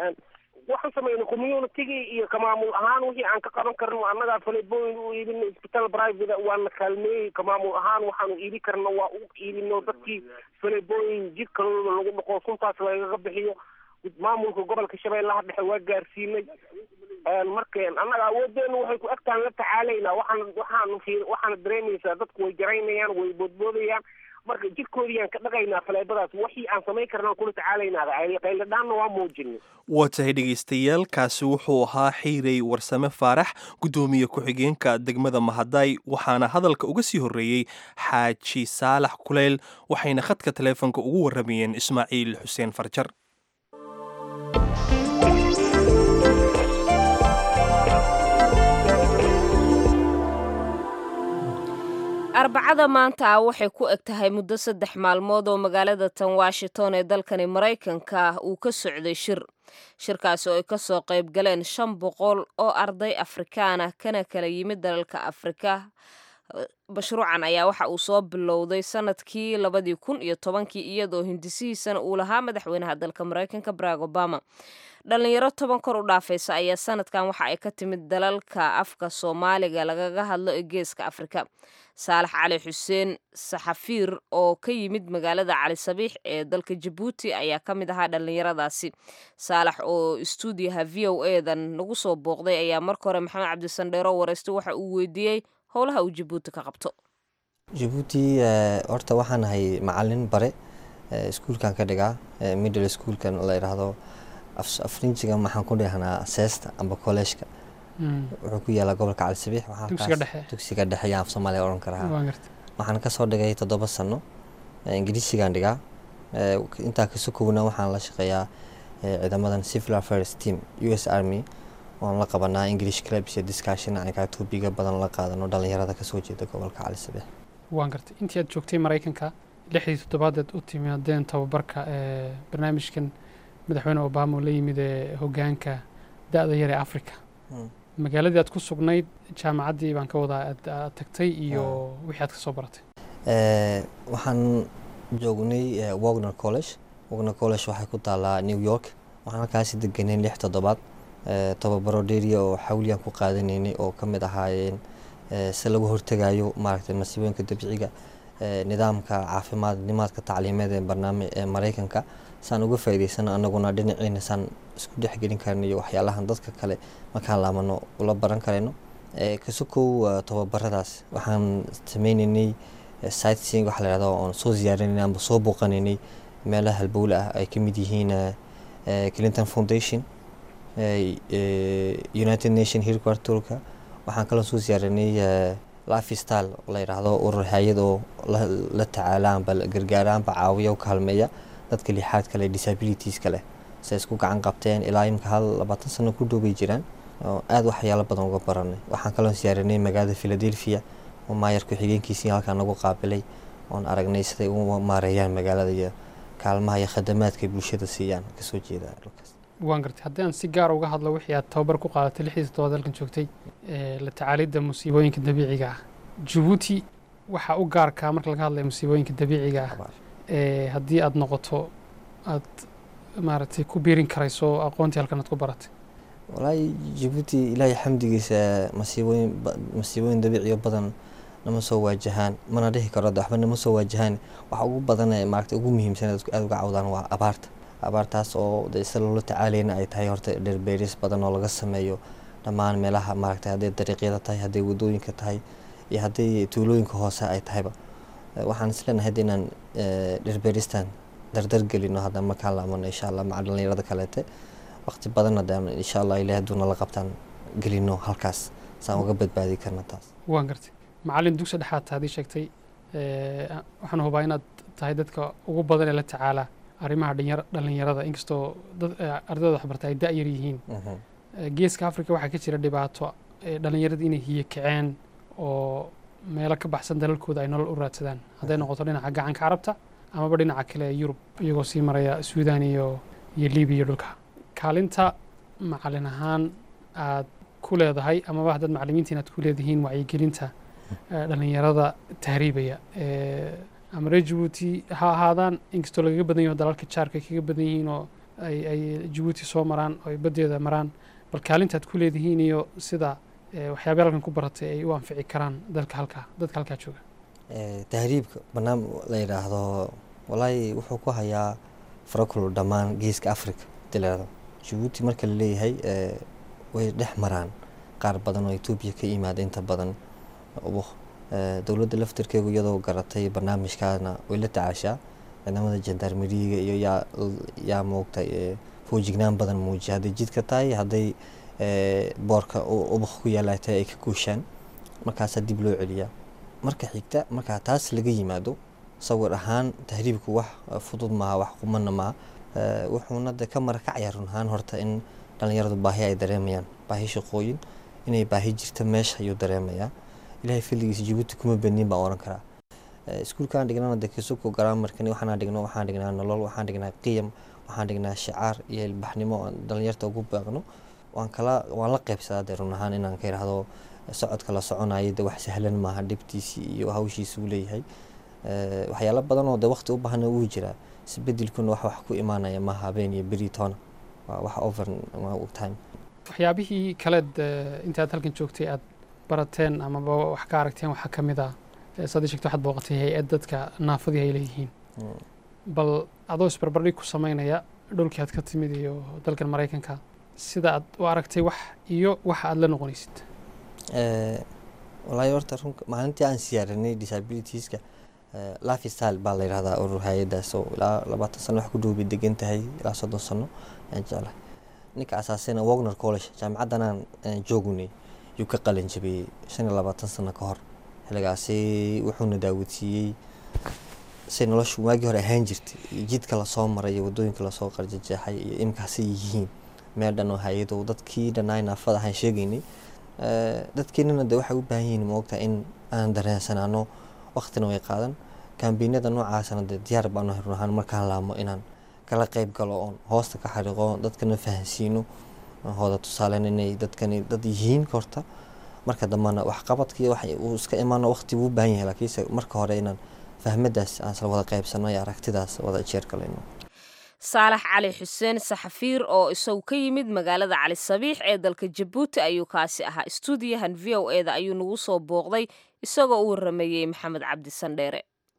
[SPEAKER 10] waxaan samaynay communitygii iyo kamaamul ahaan wixii aan ka qaban karno annagaa falebooyin u iibinay isbitaal private waana kaalmeeyey kamaamul ahaan waxaanu iibi karno waa u iibino dadkii falebooyin jirkalooda lagu dhaqo suntaas lagaga bixiyo maamulka gobolka shabeellaha dhexe waa gaarsiinay markeen annaga awoodeenu waxay ku agtaan la tacaalaynaa waxaan waxaanu fi waxaana dareemaysaa dadku way jaraynayaan way boodboodayaan marka jirkoodiyaan ka dhaqaynaa faleebadaas wixii aan samayn karnaan kula tacaalaynaada qayladhaanna waa muujinay
[SPEAKER 1] waa tahay dhegaystayaal kaasi wuxuu ahaa xiirey warsame faarax guddoomiye ku-xigeenka degmada mahaday waxaana hadalka uga sii horreeyey xaaji saalax kuleyl waxayna khadka taleefonka ugu warramayeen ismaaciil xuseen farjar
[SPEAKER 2] arbacada maanta ah waxay ku eg tahay muddo saddex maalmood oo magaalada tan washington ee dalkani maraykanka uu ka socday shir shirkaasi oo ay kasoo qayb galeen shan boqol oo arday afrikaana kana kala yimid dalalka afrika mashruucan ayaa waxa uu soo bilowday sanadkii labadii kun iyo tobankii iyadoo hindisihiisana uu lahaa madaxweynaha dalka maraykanka barack obama dhalinyaro toban kor u dhaafaysa ayaa sanadkan waxa ay ka timid dalalka afka soomaaliga lagaga hadlo ee geeska afrika saalax cali xuseen saxafiir oo ka yimid magaalada cali sabiix ee dalka jabuuti ayaa ka mid ahaa dhallinyaradaasi saalax oo istuudiyaha v o edan nagu soo booqday ayaa marka hore maxamed cabdisandheero wareystay waxa uu weydiiyey howlaha uu jabuuti ka qabto
[SPEAKER 11] jabuuti horta waxaan ahay macalin bare iskuulkan ka dhigaa middle schoolkan la yidhaahdo afrinjiga maxaan ku dhahnaa seesta amba kolleejka wuxuu ku yaalaa gobolka cali sabiix dugsiga dhexe yaan af soomaaliya odhan karaa waxaan kasoo dhigay toddoba sano ingiriisigaan dhigaa intaa kasokowna waxaan la shaqeeyaa ciidamadan civil affairs team u s army waan la qabanaa english clubs iyo discussion anigaa tuubiga badan la qaadano dhalinyarada kasoo jeeda gobolka cali sabiix
[SPEAKER 12] waan gartay intii aad joogtay maraykanka lixdii toddobaadeed u timaadeen tababarka ee barnaamijkan madaxweyne obama oo la yimid ee hogaanka da-da yar ee africa magaaladii aad ku sugnayd jaamacaddii baan ka wadaa aad tagtay iyo wixii aad ka soo baratay
[SPEAKER 11] waxaan joognay wagner college wagner college waxay ku taalaa new york waxaan halkaasi deganay lix toddobaad tababaro dheeriya oo xawliyaan ku qaadanaynay oo ka mid ahaayeen si lagu hortegayo maaragtay masiibooyinka dabiiciga nidaamka caafimaad nimaadka tacliimeed ee barnaamij ee maraykanka saan uga faa'iidaysano annaguna dhinaciina saan isku dhexgelin karno iyo waxyaalahan dadka kale markaan laamano ula baran karayno kasukow tababaradaas waxaan sameynaynay sightseeing waxa la yihahdo oon soo ziyaarinaynay amba soo booqanaynay meelaha halbowle ah ay ka mid yihiin clinton foundation united nation headquarterka waxaan kaloo soo ziyaarinay life style la yidhaahdo urur hay-ad oo la tacaala amba gargaara amba caawiya u kaalmeeya dadka lixaad kale disabilitieska leh se isku gacan qabteen ilaa imika hal labaatan sano ku dhoobay jiraan oo aada waxyaalo badan uga baranay waxaan kaloo ziyaarinay magaalada philadelphia oo maayar ku-xigeenkiisii halkaa nagu qaabilay oon aragnay siday u maareeyaan magaalada iyo kaalmaha iyo khadamaadka bulshada siiyaan kasoo jeeda dhulkaas
[SPEAKER 12] waan gartay haddii aan si gaara uga hadlo wixii aad tababar ku qaadatay lixdii toddobaad halkan joogtay la tacaalidda musiibooyinka dabiiciga ah jabuuti waxaa u gaarkaa marka laga hadlayo musiibooyinka dabiiciga ah haddii aad noqoto aad maaragtay ku biirin karayso aqoontii halkan aad ku baratay
[SPEAKER 11] walaahi jabuuti ilaahay xamdigiisa masiibooyin masiibooyin dabiiciyo badan nama soo waajahaan mana dhihi karo waxba nama soo waajahaan waxa ugu badan ee maaragtay ugu muhiimsan aada uga cawdaan waa abaarta abaartaas oo de sida loola tacaalayna ay tahay horta dherbeeris badan oo laga sameeyo dhammaan meelaha maaragtay hadday dariiqyada tahay hadday wadooyinka tahay iyo hadday tuulooyinka hoose ay tahayba waxaan isleenahay hadda inaan dherbeeristan dardar gelino hadda markaan laamano insha allah maca dhalinyarada kaleete waqti badan hadaan insha allah ilaah haduuna la qabtaan gelino halkaas saan uga badbaadi karna taas
[SPEAKER 12] waan gartay macallin dugsi dhexaad tahay haddii sheegtay waxaan hubaa inaad tahay dadka ugu badan ee la tacaala arrimaha dhalinyarada inkastoo ardayda waxbarta ay da-yar yihiin geeska africa waxaa ka jira dhibaato dhalinyarada inay hiyo kaceen oo meelo ka baxsan dalalkooda ay nolol u raadsadaan hadday noqoto dhinaca gacanka carabta amaba dhinaca kale ee yurub iyagoo sii maraya suudan iyo iyo libiya iyo dhulka kaalinta macalin ahaan aad ku leedahay amaba haddaad macalimiinta inaad ku leedihiin wacyigelinta dhalinyarada tahriibaya ama reer jabuuti ha ahaadaan inkastoo lagaga badan yaho dalalka jaarka ay kaga badan yihiin oo ay ay jabuuti soo maraan oo ay baddeeda maraan bal kaalintaad ku leedihiin iyo sida waxyaabay halkan ku baratay ay u anfici karaan dalka halkaa dadka halkaa jooga
[SPEAKER 11] tahriibka banaam la yidhaahdo walaahi wuxuu ku hayaa farakul dhammaan geeska africa dileerada jabuuti marka la leeyahay way dhex maraan qaar badan oo etoobiya ka yimaada inta badan dowladda laftirkeegu iyadoo garatay barnaamijkaana way la tacaashaa ciidamada jandarmeriga iyo yaa yaa moogtay foojignaan badan muujiya hadday jidka tahay hadday boorka ubaq ku yaala tahay ay ka guushaan markaasaa dib loo celiyaa marka xigta markaa taas laga yimaado sawir ahaan tahriibku wax fudud maaha wax qumana maaha wuxuuna de ka marakacaya run ahaan horta in dhalinyaradu baahi ay dareemayaan baahi shaqooyin inay baahi jirta meesha ayuu dareemayaa ilaahay filligiisa jabuuti kuma benin baan oran karaa iskuulkaan dhignana de kisuko garaamarkani waxaan dhigno waxaan dhignaa nolol waxaan dhignaa qiyam waxaan dhignaa shicaar iyo ilbaxnimo aan dhalinyarta ugu baaqno waan kala waan la qaybsadaa dee run ahaan inaan ka idhaahdo socodka la soconayo de wax sahlan maaha dhibtiisii iyo hawshiisa uu leeyahay waxyaalo badan oo de waqti u baahna wuu jiraa isbedelkuna wax wax ku imaanaya maaha habeen iyo beri toona waa wax over time
[SPEAKER 12] waxyaabihii kaleed intaad halkan joogtay aad barateen amaba wax ka aragteen waxaa ka mid ah saad sheegto waxaad booqatay hay-ad dadka naafadii ay leeyihiin bal adoo isbarbardhig ku samaynaya dhulkii aad ka timid iyo dalkan maraykanka sida aad u aragtay wax iyo waxa aad la noqonaysid
[SPEAKER 11] walaahi horta runka maalintii aan siyaaranay disabilitieska lifestyle baa la yidhahdaa urur hay-adaas oo ilaa labaatan sano wax ku dhowbay degan tahay ilaa soddon sano ayaan jeclahay ninka asaasayna wagner college jaamacaddan aan joognay yuu ka qalin jabiyey shan iyo labaatan sano ka hor xilligaasi wuxuuna daawadsiiyey say noloshu waagii hore ahaan jirtay jidka lasoo maray iyo waddooyinka lasoo qarjajeexay iyo imkaasay yihiin meel dhan oo hay-ado dadkii dhannaay naafada ahaan sheegaynay dadkeenana de waxay u baahan yihiin moogta in aan dareensanaano waqtina way qaadan kambiinada noocaasana de diyaar baanu run ahaan markaan laamo inaan kala qayb galo oon hoosta ka xariiqo dadkana fahansiino hooda tusaalen inay dadkani dad yihiin horta marka dambana waxqabadkii wax uu iska imaano waqti buu u baahan yahay laakiinse marka hore inaan fahmadaas aan isla wada qaybsano iyo aragtidaas wada jeer galayno
[SPEAKER 2] saalax cali xuseen saxafiir oo isagu ka yimid magaalada cali sabiix ee dalka jabuuti ayuu kaasi ahaa stuudiyahan v o e da ayuu nagu soo booqday isagoo u warameeyey maxamed cabdi sandheere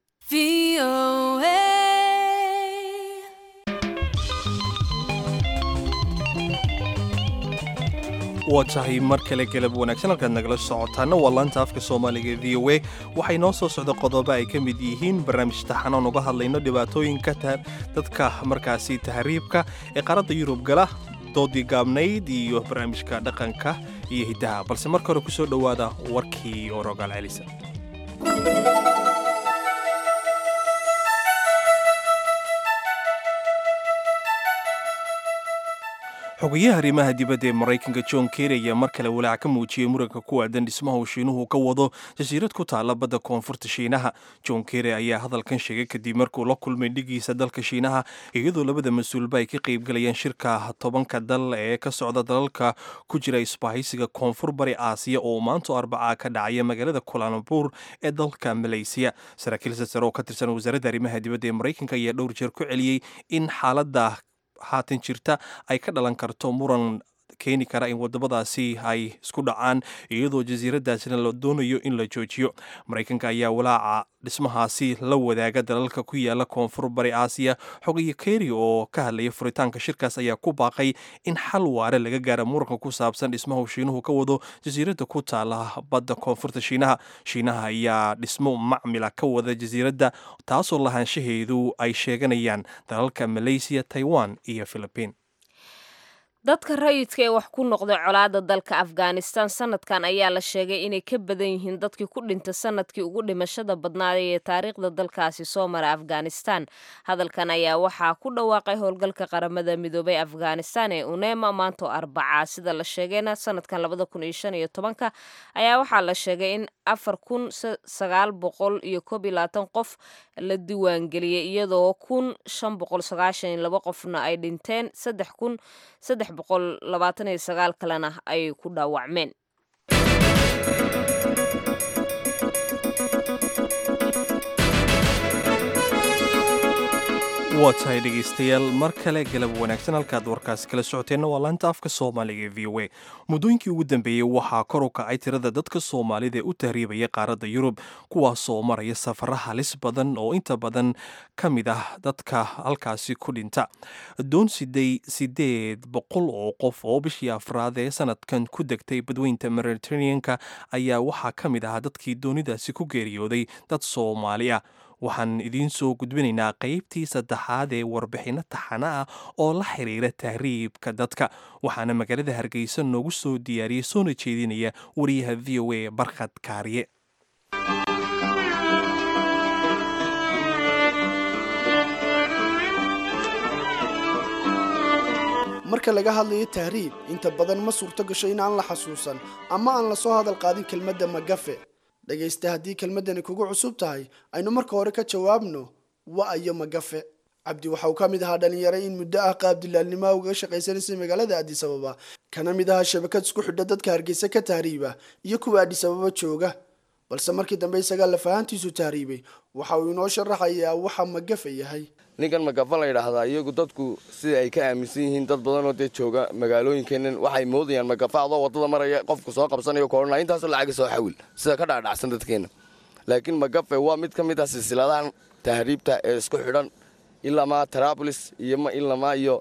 [SPEAKER 1] waa tahay mar kale galab wanaagsan halkaad nagala socotaana waa laanta afka soomaaliga v o a waxay noo soo socda qodobo ay ka mid yihiin barnaamij taxanoon uga hadlayno dhibaatooyinka dadka markaasi tahriibka ee qaaradda yurub gala doodii gaabnayd iyo barnaamijka dhaqanka iyo hiddaha balse marka hore kusoo dhowaada warkii oo rogaal celisa xogayaha arrimaha dibadda ee maraykanka john kerry ayaa mar kale walaac ka muujiyey muranka ku aadan dhismaha uu shiinuhu ka wado jasiirad ku taalla badda koonfurta shiinaha john kerry ayaa hadalkan sheegay kadib markuu la kulmay dhigiisa dalka shiinaha iyadoo labada mas-uulba ay ka qaybgalayaan shirka tobanka dal ee ka socda dalalka ku jira isbahaysiga koonfur bari aasiya oo maanto arbacaa ka dhacaya magaalada kulanabur ee dalka maleysiya saraakiil sasare oo ka tirsan wasaaradda arrimaha dibadda ee maraykanka ayaa dhowr jeer ku celiyey in xaaladda haatan jirta ay ka dhalan karto muran keeni kara in wadamadaasi ay isku dhacaan iyadoo jasiiradaasina la doonayo in la joojiyo maraykanka ayaa walaaca dhismahaasi la wadaaga dalalka ku yaala koonfur bari aasiya xogayo keri oo ka hadlaya furitaanka shirkaas ayaa ku baaqay in xal waare laga gaara muranka ku saabsan dhismahu shiinuhu ka wado jasiiradda ku taala badda koonfurta shiinaha shiinaha ayaa dhismo macmila ka wada jasiiradda taasoo lahaanshaheedu ay sheeganayaan dalalka malaysiya taiwan iyo philibiin
[SPEAKER 2] dadka rayidka ee wax ku noqday colaadda dalka afghanistan sanadkan ayaa la sheegay inay ka badan yihiin dadkii ku dhintay sanadkii ugu dhimashada badnaaday ee taariikhda dalkaasi soo mara afghanistan hadalkan ayaa waxaa ku dhawaaqay howlgalka qaramada midoobay afghanistan ee unema maanto arbacaa sida la sheegayna sanadkan labada kun iyo shan iyo tobanka ayaa waxaa la sheegay in afar kun sagaal boqol iyo koob iyo labaatan qof la diiwaangeliyey iyadoo kun shan boqol sagaashan iyo laba qofna ay dhinteen saddex kun saddex boqol labaatan iyo sagaal kalena ay ku dhaawacmeen
[SPEAKER 1] waa tahay dhegaystayaal mar kale galab wanaagsan halkaad warkaasi kala socoteenna waa laanta afka soomaaliga ee v o a muddooyinkii ugu dambeeyey waxaa kor u kacay tirada dadka soomaalida ee u tahriibaya qaaradda yurub kuwaasoo maraya safara halis badan oo inta badan ka mid ah dadka halkaasi ku dhinta doon siday sideed boqol oo qof oo bishii afraad ee sanadkan ku degtay badweynta mediterraneanka ayaa waxaa ka mid ahaa dadkii doonidaasi ku geeriyooday dad soomaali ah waxaan idiin soo gudbinaynaa qaybtii saddexaad ee warbixinno taxana ah oo la xiriira tahriibka dadka waxaana magaalada hargeysa noogu soo diyaariyey soona jeedinaya wariyaha v o a barkhad kaariye
[SPEAKER 13] marka laga hadlayo tahriib inta badan ma suurto gasho in aan la xasuusan ama aan la soo hadal qaadin kelmadda magafe dhegaysta haddii kelmaddani kugu cusub tahay aynu marka hore ka jawaabno wa-ayo magafe cabdi waxa uu ka mid ahaa dhalinyaro in muddo ah qaabdilaalnimo uga shaqaysanaysay magaalada addis ababa kana mid ahaa shabakad isku xidha dadka hargeysa ka tahriiba iyo kuwa addis ababa jooga balse markii dambe isagaa lafahantiisu tahriibay waxa uu inoo sharaxayaa waxa magafe yahay
[SPEAKER 14] ninkan magafa la yidhaahdaa iyagu dadku sida ay ka aaminsan yihiin dad badanoo dee jooga magaalooyinkeennan waxay moodayaan magafa adoo waddada maraya qofku soo qabsanayo koodhana intaasoo lacaga soo xawil sida ka dhacdhacsan dadkeenna laakiin magafe waa mid ka mid ah silsiladahan tahriibta ee isku xidhan ilamaa tarabolis iyo ilamaa iyo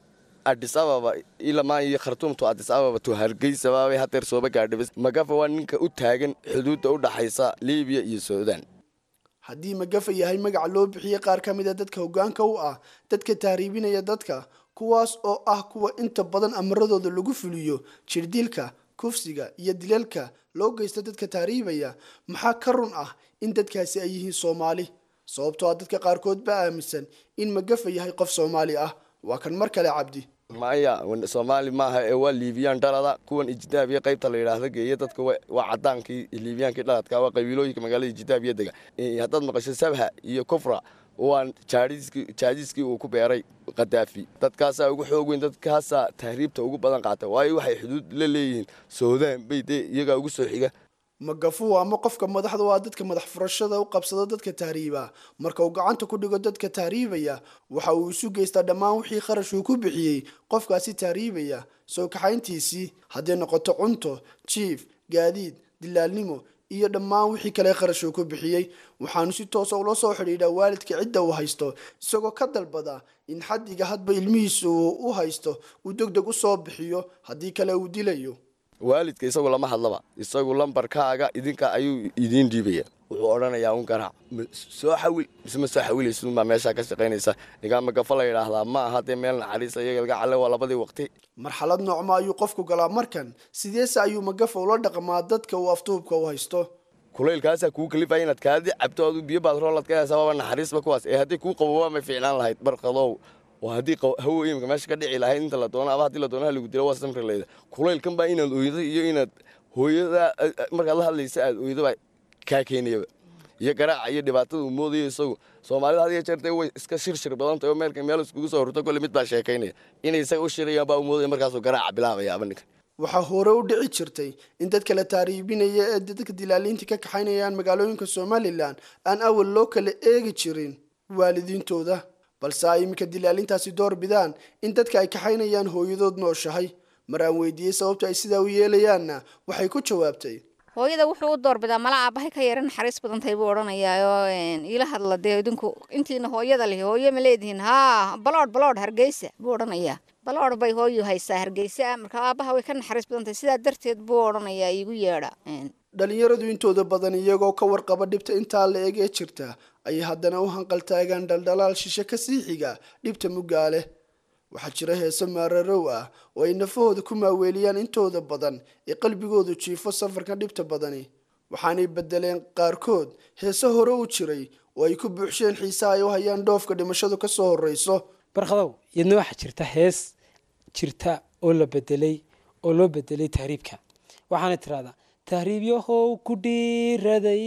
[SPEAKER 14] adis ababa ilamaa iyo khartuumtu adis ababa to hargeysababay hadeer sooba gaadhibis magafe waa ninka u taagan xuduudda u dhaxaysa liibiya iyo suudaan
[SPEAKER 13] haddii magafa yahay magaca loo bixiyey qaar ka mid a dadka hoggaanka u ah dadka tahriibinaya dadka kuwaas oo ah kuwa inta badan amaradooda lagu fuliyo jirdilka kufsiga iyo dilalka loo geysta dadka tahriibaya maxaa ka run ah in dadkaasi ay yihiin soomaali sababtoo ah dadka qaarkood baa aaminsan in magafa yahay qof soomaali ah waa kan mar kale cabdi
[SPEAKER 14] maya soomaali maaha ee waa liibiyaan dhalada kuwan ijidaabiya qaybta la yidhaahda geeya dadka waa cadaankii liibiyaankii dhaladka waa qabiilooyinka magaalada ijidaabiya dega haddaad maqasho sabha iyo kufra waa jaadiiskii uu ku beeray khadaafi dadkaasaa ugu xoog weyn dadkaasaa tahriibta ugu badan qaata waayo waxay xuduud la leeyihiin suudaan bay dee iyagaa ugu soo xiga
[SPEAKER 13] magafu ama qofka madaxda waa dadka madax furashada u qabsada dadka tahriiba marka uu gacanta ku dhigo dadka tahriibaya waxa uu isu geystaa dhammaan wixii kharash uu ku bixiyey qofkaasi tahriibaya soo kaxayntiisii hadday noqoto cunto jiif gaadiid dilaalnimo iyo dhammaan wixii kale kharash uu ku bixiyey waxaanu si toosa ula soo xidhiidhaa waalidka cidda uu haysto isagoo ka dalbada in xaddiga hadba ilmihiisa uu u haysto uu deg deg u soo bixiyo haddii kale uu dilayo
[SPEAKER 14] waalidka isagu lama hadlaba isagu lambarkaaga idinka ayuu idiin dhiibaya wuxuu odhanayaa un garaac soo xawil mise ma soo xawilaysunbaa meeshaa ka shaqaynaysa nigaan magafa la yidhaahdaa ma aha dee meel naxariisa iyaga laga calle waa labadii waqti
[SPEAKER 13] marxalad noocma ayuu qofku galaa markan sideese ayuu magafa ula dhaqmaa dadka uu aftuubka u haysto
[SPEAKER 14] kulaylkaasaa kuu kalifaya inaad kaadi cabto adu biyo baad roolad ka haysaa waaba naxariisba kuwaas ee haddii kuu qabobaa may fiicnaan lahayd barqadow oo haddii hawo imika meesha ka dhici lahayd inta la doono aba haddii la doono halagu dilo waa samri leyda kulaylkan baa inaad oydo iyo inaad hooyada markaad la hadlaysa aad oydo baa kaa keenayaba iyo garaaca iyo dhibaatada uu moodayo isagu soomaalida had iyo jeer dee way iska shirshir badan tahay oo meelka meel iskugu soo horto kolle mid baa sheekaynaya inay isaga u shirayaan baa u moodaya markaasuu garaaca bilaabaya aba ninkan
[SPEAKER 13] waxaa hore u dhici jirtay in dadka la taariibinaya ee dadka dilaaliinta ka kaxaynayaan magaalooyinka somalilan aan awal loo kala eegi jirin waalidiintooda balse ay iminka dilaalintaasi door bidaan in dadka ay kaxaynayaan hooyadood nooshahay mar aan weydiiyey sababta ay sidaa u yeelayaanna waxay ku jawaabtay
[SPEAKER 15] hooyada wuxuu u doorbidaa mala aabahay ka yara naxariis badan tahay buu odhanayaayoo iila hadla dee idinku intiina hooyada lihi hooyo ma leedihiin haa baloodh baloodh hargeysa buu odhanayaa baloodh bay hooyu haysaa hargeysa marka aabaha way ka naxariis badan tahay sidaa darteed buu odhanayaa iigu yeedha
[SPEAKER 13] dhalinyaradu intooda badan iyagoo ka warqaba dhibta intaa la eg ee jirta ayay haddana u hanqaltaagaan dhaldhalaal shishe ka sii xiga dhibta muggaa leh waxaa jira heese maararow ah oo ay nafahooda ku maaweeliyaan intooda badan ee qalbigoodu jiifo safarka dhibta badani waxaanay bedeleen qaarkood heese hore u jiray oo ay ku buuxsheen xiisaha ay u hayaan dhoofka dhimashadu ka soo horreyso
[SPEAKER 16] barkhadow iyadna waxaa jirta hees jirta oo la bedelay oo loo bedelay tahriibka waxaana tiraahdaa tahriibyahow ku dhiiraday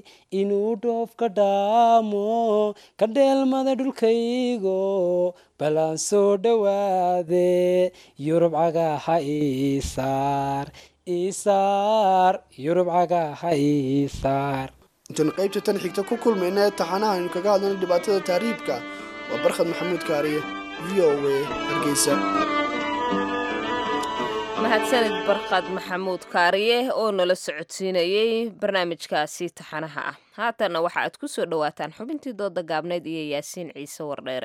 [SPEAKER 16] inuu dhoofka dhaamo ka dheelmada dhulkaygo balaan soo dhowaade yurub cagaha isaar isaar yurub cagaha isaar
[SPEAKER 13] intaan qaybta tan xigta ku kulmayna ee taxanaha aynu kaga hadlayno dhibaatada tahriibka waa barkhad maxamuud kaariye v o a hargeysa
[SPEAKER 2] mahadsanid barkhad maxamuud kaariye oo nala socodsiinayey barnaamijkaasi taxanaha ah haatanna waxa aad ku soo dhowaataan xubintii dooda gaabneyd iyo yaasiin ciise wardheere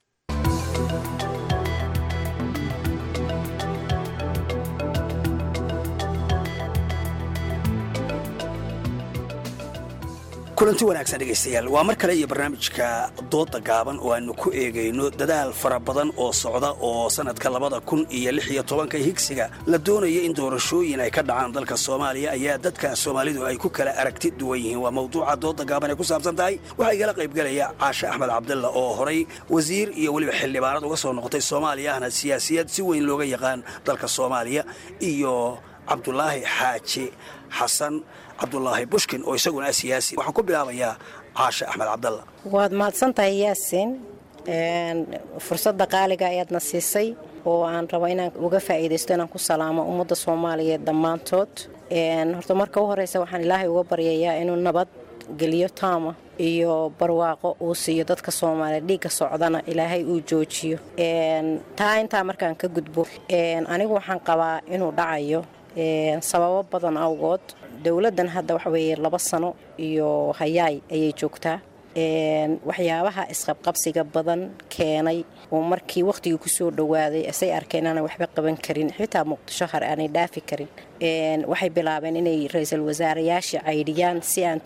[SPEAKER 17] kulanti wanaagsan dhegaystayaal waa mar kale iyo barnaamijka dooda gaaban oo aanu ku eegayno dadaal fara badan oo socda oo sannadka labada kun iyo lix iyo tobanka higsiga la doonaya in doorashooyin ay ka dhacaan dalka soomaaliya ayaa dadka soomaalidu ay ku kala aragti duwan yihiin waa mawduuca dooda gaaban ay ku saabsan tahay waxaa igala qaybgelaya caashe axmed cabdalla oo horay wasiir iyo weliba xildhibaanad uga soo noqotay soomaaliya ahna siyaasiyad si weyn looga yaqaan dalka soomaaliya iyo cabdulaahi xaaji xasan cabdulaahi bushkin oo isaguna siyaasi waxaan ku bilaabayaa caashe axmed cabdalla
[SPEAKER 18] waad mahadsantahay yaasiin fursadda qaaliga ayaadna siisay oo aan rabo inaan uga faa'iidaysto inaan ku salaamo ummadda soomaaliyeed dhammaantood horta marka u horeysa waxaan ilaahay uga baryayaa inuu nabad geliyo taama iyo barwaaqo uu siiyo dadka soomaaliyeed dhiigga socdana ilaahay uu joojiyo taa intaa markaan ka gudbo anigu waxaan qabaa inuu dhacayo sababo badan awgood dowladdan hadda waxa weeye laba sano iyo hayaay ayay joogtaa waxyaabaha isqabqabsiga badan keenay oo markii wakhtigii kusoo dhowaaday asay arkeen aanay waxba qaban karin xitaa muqdisho har aanay dhaafi karin waxay bilaabeen inay ra-iisul wasaarayaasha caydhiyaan si aan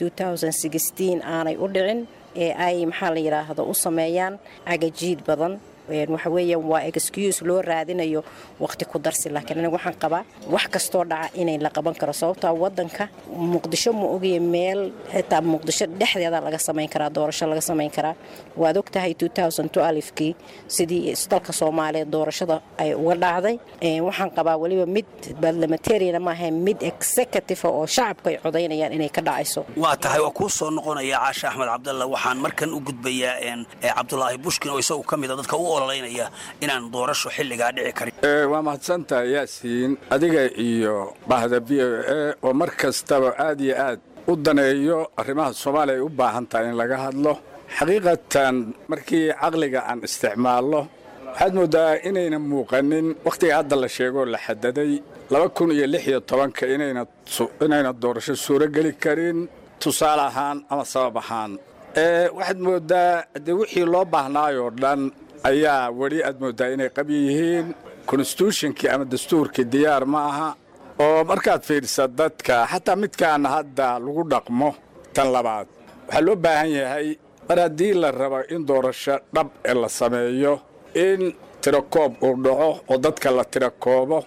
[SPEAKER 18] aanay u dhicin ee ay maxaa la yidhaahdo u sameeyaan cagajiid badan waxa weeyaan waa excuse loo raadinayo waqti ku darsi laakiin aniga waxaan qabaa wax kastoo dhaca inay la qaban karo sababtaa wadanka muqdisho ma ogaya meel xitaa muqdisho dhexdeeda laga samayn karaa doorasho laga samayn karaa waad ogtahay kii sidii dalka soomaaliyeed doorashada ay uga dhacday waxaan qabaa weliba mid barlamentariana maaha mid executive oo shacabka ay codaynayaan inay ka dhacayso
[SPEAKER 17] waa tahay waa kuu soo noqonaya caashe axmed cabdalla waxaan markan u gudbayaa cabdulaahi bushkin oo isagu ka mida dadka u ololeynaya inaan doorasho xilligaa dhici karin
[SPEAKER 19] waa mahadsantahay yaasiin adiga iyo bahda b o e oo mar kastaba aad iyo aad u daneeyo arrimaha soomaaliya ay u baahan tahay in laga hadlo xaqiiqatan markii caqliga aan isticmaalno waxaad mooddaa inayna muuqanin wakhtiga hadda la sheegoo la xadaday laba kun iyo lix iyo tobanka inayna doorasho suurogeli karin tusaale ahaan ama sabab ahaan waxaad mooddaa dee wixii loo baahnaayoo dhan ayaa weli aad mooddaa inay qabyi yihiin konstituushinkii ama dastuurkii diyaar ma aha oo markaad fiidhisa dadka xataa midkaana hadda lagu dhaqmo tan labaad waxaa loo baahan yahay mar haddii la rabo in doorasho dhab ee la sameeyo in tirakoob uu dhaco oo dadka la tirakoobo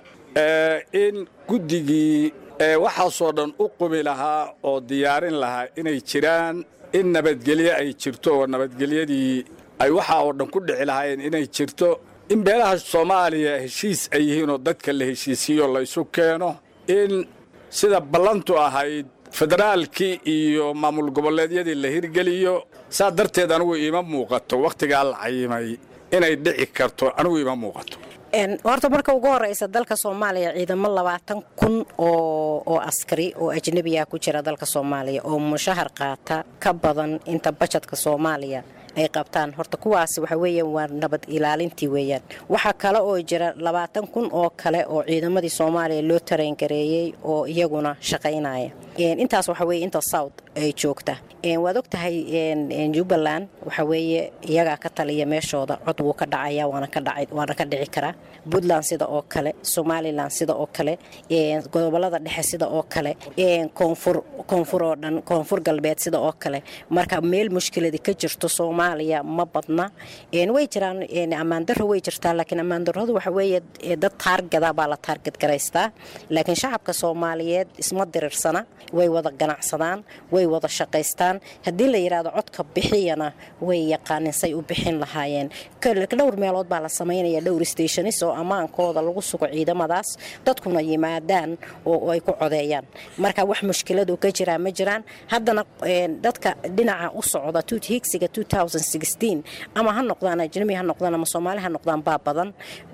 [SPEAKER 19] in guddigii waxaasoo dhan u qumi lahaa oo diyaarin lahaa inay jiraan in nabadgelyo ay jirto oo nabadgelyadii ay waxaa oo dhan ku dhici lahaayeen inay jirto in beelaha soomaaliya heshiis ay yihiin oo dadka la heshiisiiyo laysu keeno in sida ballantu ahayd federaalkii iyo maamul goboleedyadii la hirgeliyo saa darteed anigu iima muuqato wakhtigaa la cayimay inay dhici karto anigu iima muuqato
[SPEAKER 18] horta marka ugu horeysa dalka soomaaliya ciidamo labaatan kun oo askari oo ajnebiya ku jira dalka soomaaliya oo mushahar qaata ka badan inta bajadka soomaaliya ay qabtaan horta kuwaas waxa weeyaan waa nabad ilaalintii weeyaan waxaa kale oo jira labaatan kun oo kale oo ciidamadii soomaaliya loo tareyngareeyey oo iyaguna shaqaynaya intaas waxa weye inta south ay joogta waad ogtahay jubbaland waxa weeye iyagaa ka taliya meeshooda cod wuu ka dhacaya waana ka dhici karaa puntland sida oo kale somalilan sida oo kale gobolada dhexe sida oo kale koonfur oo dhan koonfur galbeed sida oo kale marka meel mushkiladi ka jirto soomaaliya ma badna way jiraan ammaandaro way jirtaa laakiin ammaandaradu waxa weeye dad taargada baa la taargad garaystaa laakiin shacabka soomaaliyeed isma diriirsana way wada ganacsadaan way wada shaqaystaan haddii la yidhaahdo codka bixiyana way yaqaanin say u bixin lahaayeen dhowr meelood baa la samaynaya dhowr stationis oo ammaankooda lagu sugo ciidamadaas dadkuna yimaadaan oo ay ku codeeyaan marka wax mushkiladu ka jiraa ma jiraan haddana dadka dhinaca u socda higsiga ama ha noqdaan ajnabi ha noqdaan ama soomaali ha noqdaan baa badan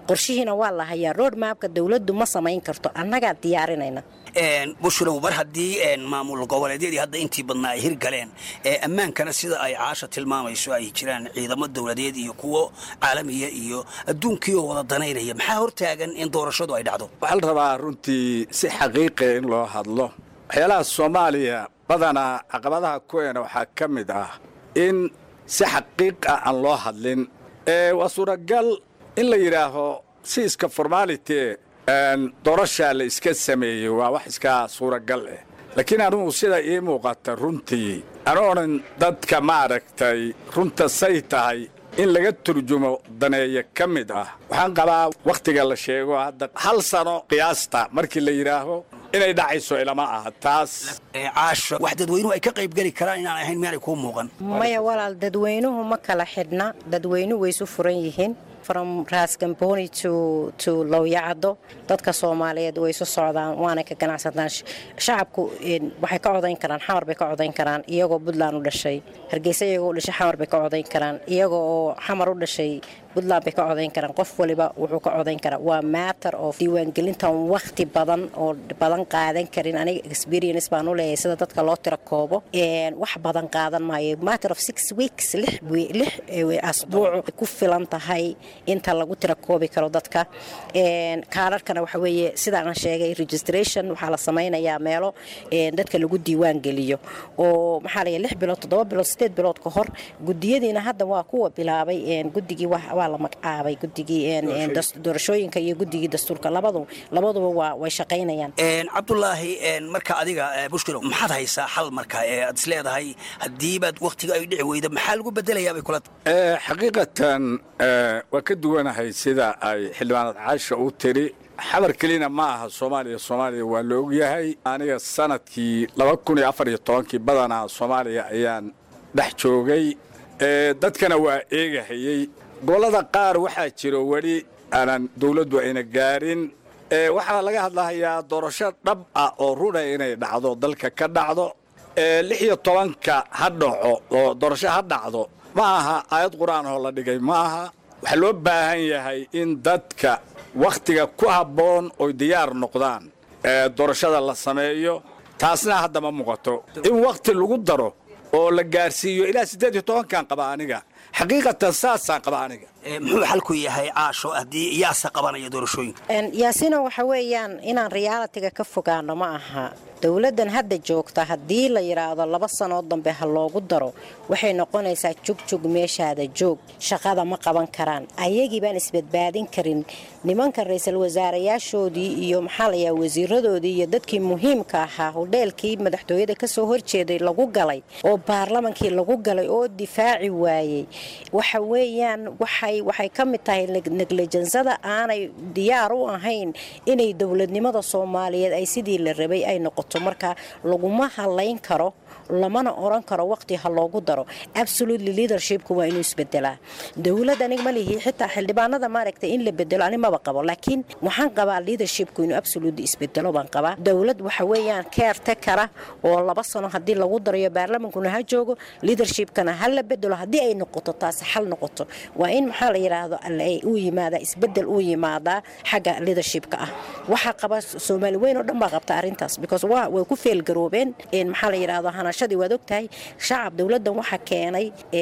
[SPEAKER 18] qorshihiina waa la hayaa road mapka dowladdu ma samayn karto annagaa diyaarinayna
[SPEAKER 17] bushulow mar haddii maamul goboleedyadii hadda intii badnaa ay hirgaleen ammaankana sida ay caasha tilmaamayso ay jiraan ciidamo dowladeed iyo kuwo caalamiya iyo adduunkii oo wada danaynaya maxaa hortaagan in doorashadu ay dhacdo
[SPEAKER 19] waxaa la rabaa runtii si xaqiiqiya in loo hadlo waxyaalaha soomaaliya badanaa caqabadaha kuweena waxaa ka mid ah in si xaqiiq ah aan loo hadlin waa suuragal in la yidhaaho si iska formality doorashaa la iska sameeyey waa wax iska suuragal ah laakiin anugu sida ii muuqata runtii anu odhan dadka maaragtay runta say tahay in laga turjumo daneeya ka mid ah waxaan qabaa wakhtiga la sheego hadda hal sano qiyaasta markii la yidhaaho inay dhacayso ilama aha taas
[SPEAKER 17] caasha wax dadweynuhu ay ka qaybgeli karaan inaan ahayn miyaanay kuu muuqan
[SPEAKER 18] maya walaal dadweynuhu ma kala xidhna dadweynuhu way isu furan yihiin from raasgamboni to to lowyacado dadka soomaaliyeed way isu socdaan waana ka ganacsataan shacabku waxay ka codayn karaan xamar bay ka codayn karaan iyagoo puntland u dhashay hargeysa iyagoo u dhashay xamar bay ka codayn karaan iyagoo oo xamar u dhashay puntland bay ka codayn karaan qof waliba wuxuu ka codayn karaa waa matter of diiwaangelintan wakhti badan oo badan qaadan karin aniga experience baan u leeyahay sida dadka loo tira koobo wax badan qaadan maayo matter of six weeks lix asbuuc ku filan tahay inta lagu tira koobi karo dadka kaararkana waxa weeye sidaan sheegay registration waxaa la samaynayaa meelo dadka lagu diiwaan geliyo oo maxaa la lix bilood toddoba bilood sideed bilood ka hor gudiyadiina hadda waa kuwa bilaabay guddigii waa la magacaabay guddigii doorashooyinka iyo guddigii dastuurka labadu labaduba waa way shaqaynayaan
[SPEAKER 17] cabdulaahi marka adiga bushkilo maxaad haysaa xal marka ee aad is leedahay haddiibaad wakhtiga ay dhici weyda maxaa lagu bedelayaa bay kula
[SPEAKER 19] xaqiiqatan waa ka duwanahay sida ay xildhibaanad caasha u tiri xabar kelina ma aha soomaaliya soomaaliya waa la ogyahay aniga sanadkii laba kun iyo afar iyo tobankii badanaa soomaaliya ayaan dhex joogay dadkana waa eegahayey gobollada qaar waxaa jiro weli aanan dawladdu ayna gaarin waxaa laga hadlahayaa doorasho dhab ah oo runa inay dhacdo dalka ka dhacdo lix iyo tobanka ha dhaco oo doorasho ha dhacdo ma aha aayad qur-aan oo la dhigay ma aha waxaa loo baahan yahay in dadka wakhtiga ku habboon oy diyaar noqdaan doorashada la sameeyo taasna hadda ma muuqato in wakhti lagu daro oo la gaarsiiyo ilaa siddeed iyo tobankan qaba aniga xaqiiqatan saasaan qaba aniga
[SPEAKER 17] muxuu xalku yahay caasho haddii yaase qabanaya doorashooyinka
[SPEAKER 18] yaasina waxa weeyaan inaan realitiga ka fogaano ma aha dowladdan hadda joogta haddii la yidhaahdo laba sanood dambe ha loogu daro waxay noqonaysaa jugjug meeshaada joog shaqada ma qaban karaan ayagii baan isbadbaadin karin nimanka ra-iisul wasaarayaashoodii iyo maxaa layaa wasiiradoodii iyo dadkii muhiimka ahaa hodheelkii madaxtooyada kasoo horjeeday lagu galay oo baarlamankii lagu galay oo difaaci waayey waxa weeyaan waxay waxay ka mid tahay neglejansada aanay diyaar u ahayn inay dowladnimada soomaaliyeed ay sidii la rabay ay noqoto marka laguma halayn karo lamana oran karo waqti ha loogu daro absolutely leadershipku waa inuu isbedelaa dowlad anig ma lihi xitaa xildhibaanada maaragtay in la bedelo ani maba qabo laakiin waxaan qabaa leadershipku inuu absolutely isbedelo baan qabaa dowlad waxa weeyaan keerte kara oo laba sano haddii lagu darayo baarlamankuna ha joogo leadershipkana ha la bedelo haddii ay noqoto taasi xal noqoto waa in maxaa la yidhaahdo uu yimaada isbedel uu yimaadaa xagga leadershipka ah waxaa qaba soomaali weyn oo dhan baa qabta arrintaas because way ku feelgaroobeen maxaa la yidhaahdo hanashadii waad ogtahay shacab dowladdan waxaa keenay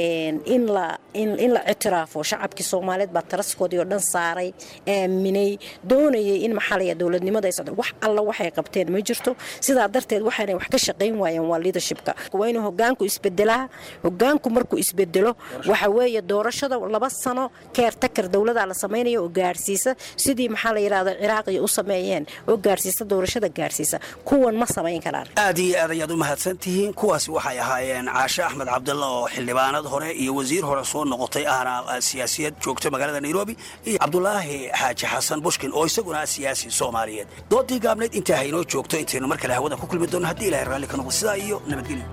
[SPEAKER 18] in la in la ictiraafo shacabkii soomaaliyeed baa taraskoodii oo dhan saaray aaminay doonayay in maxaa la yidhahdo dowladnimada ay socdo wax alla waxay qabteen ma jirto sidaa darteed waxaanay wax ka shaqayn waayeen waa leadershipka waa inuu hogaanku isbedelaa hogaanku markuu isbedelo waxa weeye doorashada laba sano keertakar dowladaa la samaynaya oo gaarsiisa sidii maxaa la yidhahdo ciraaqiya u sameeyeen oo gaarsiisa doorashada gaarsiisa kuwan ma samayn karaan
[SPEAKER 17] aad iyo aad ayaad u mahadsan tihiin kuwaasi waxay ahaayeen caashe axmed cabdalla oo xildhibaanad hore iyo wasiir hore soo noqotay ahna siyaasiyad joogta magaalada nairobi iyo cabdulaahi xaaji xasan bushkin oo isaguna siyaasi soomaaliyeed doodii gaabnayd intaa haynoo joogto intaynu mar kale hawada ku kulmi doono haddii ilahay raalli ka noqdo sidaa iyo nabadgelyo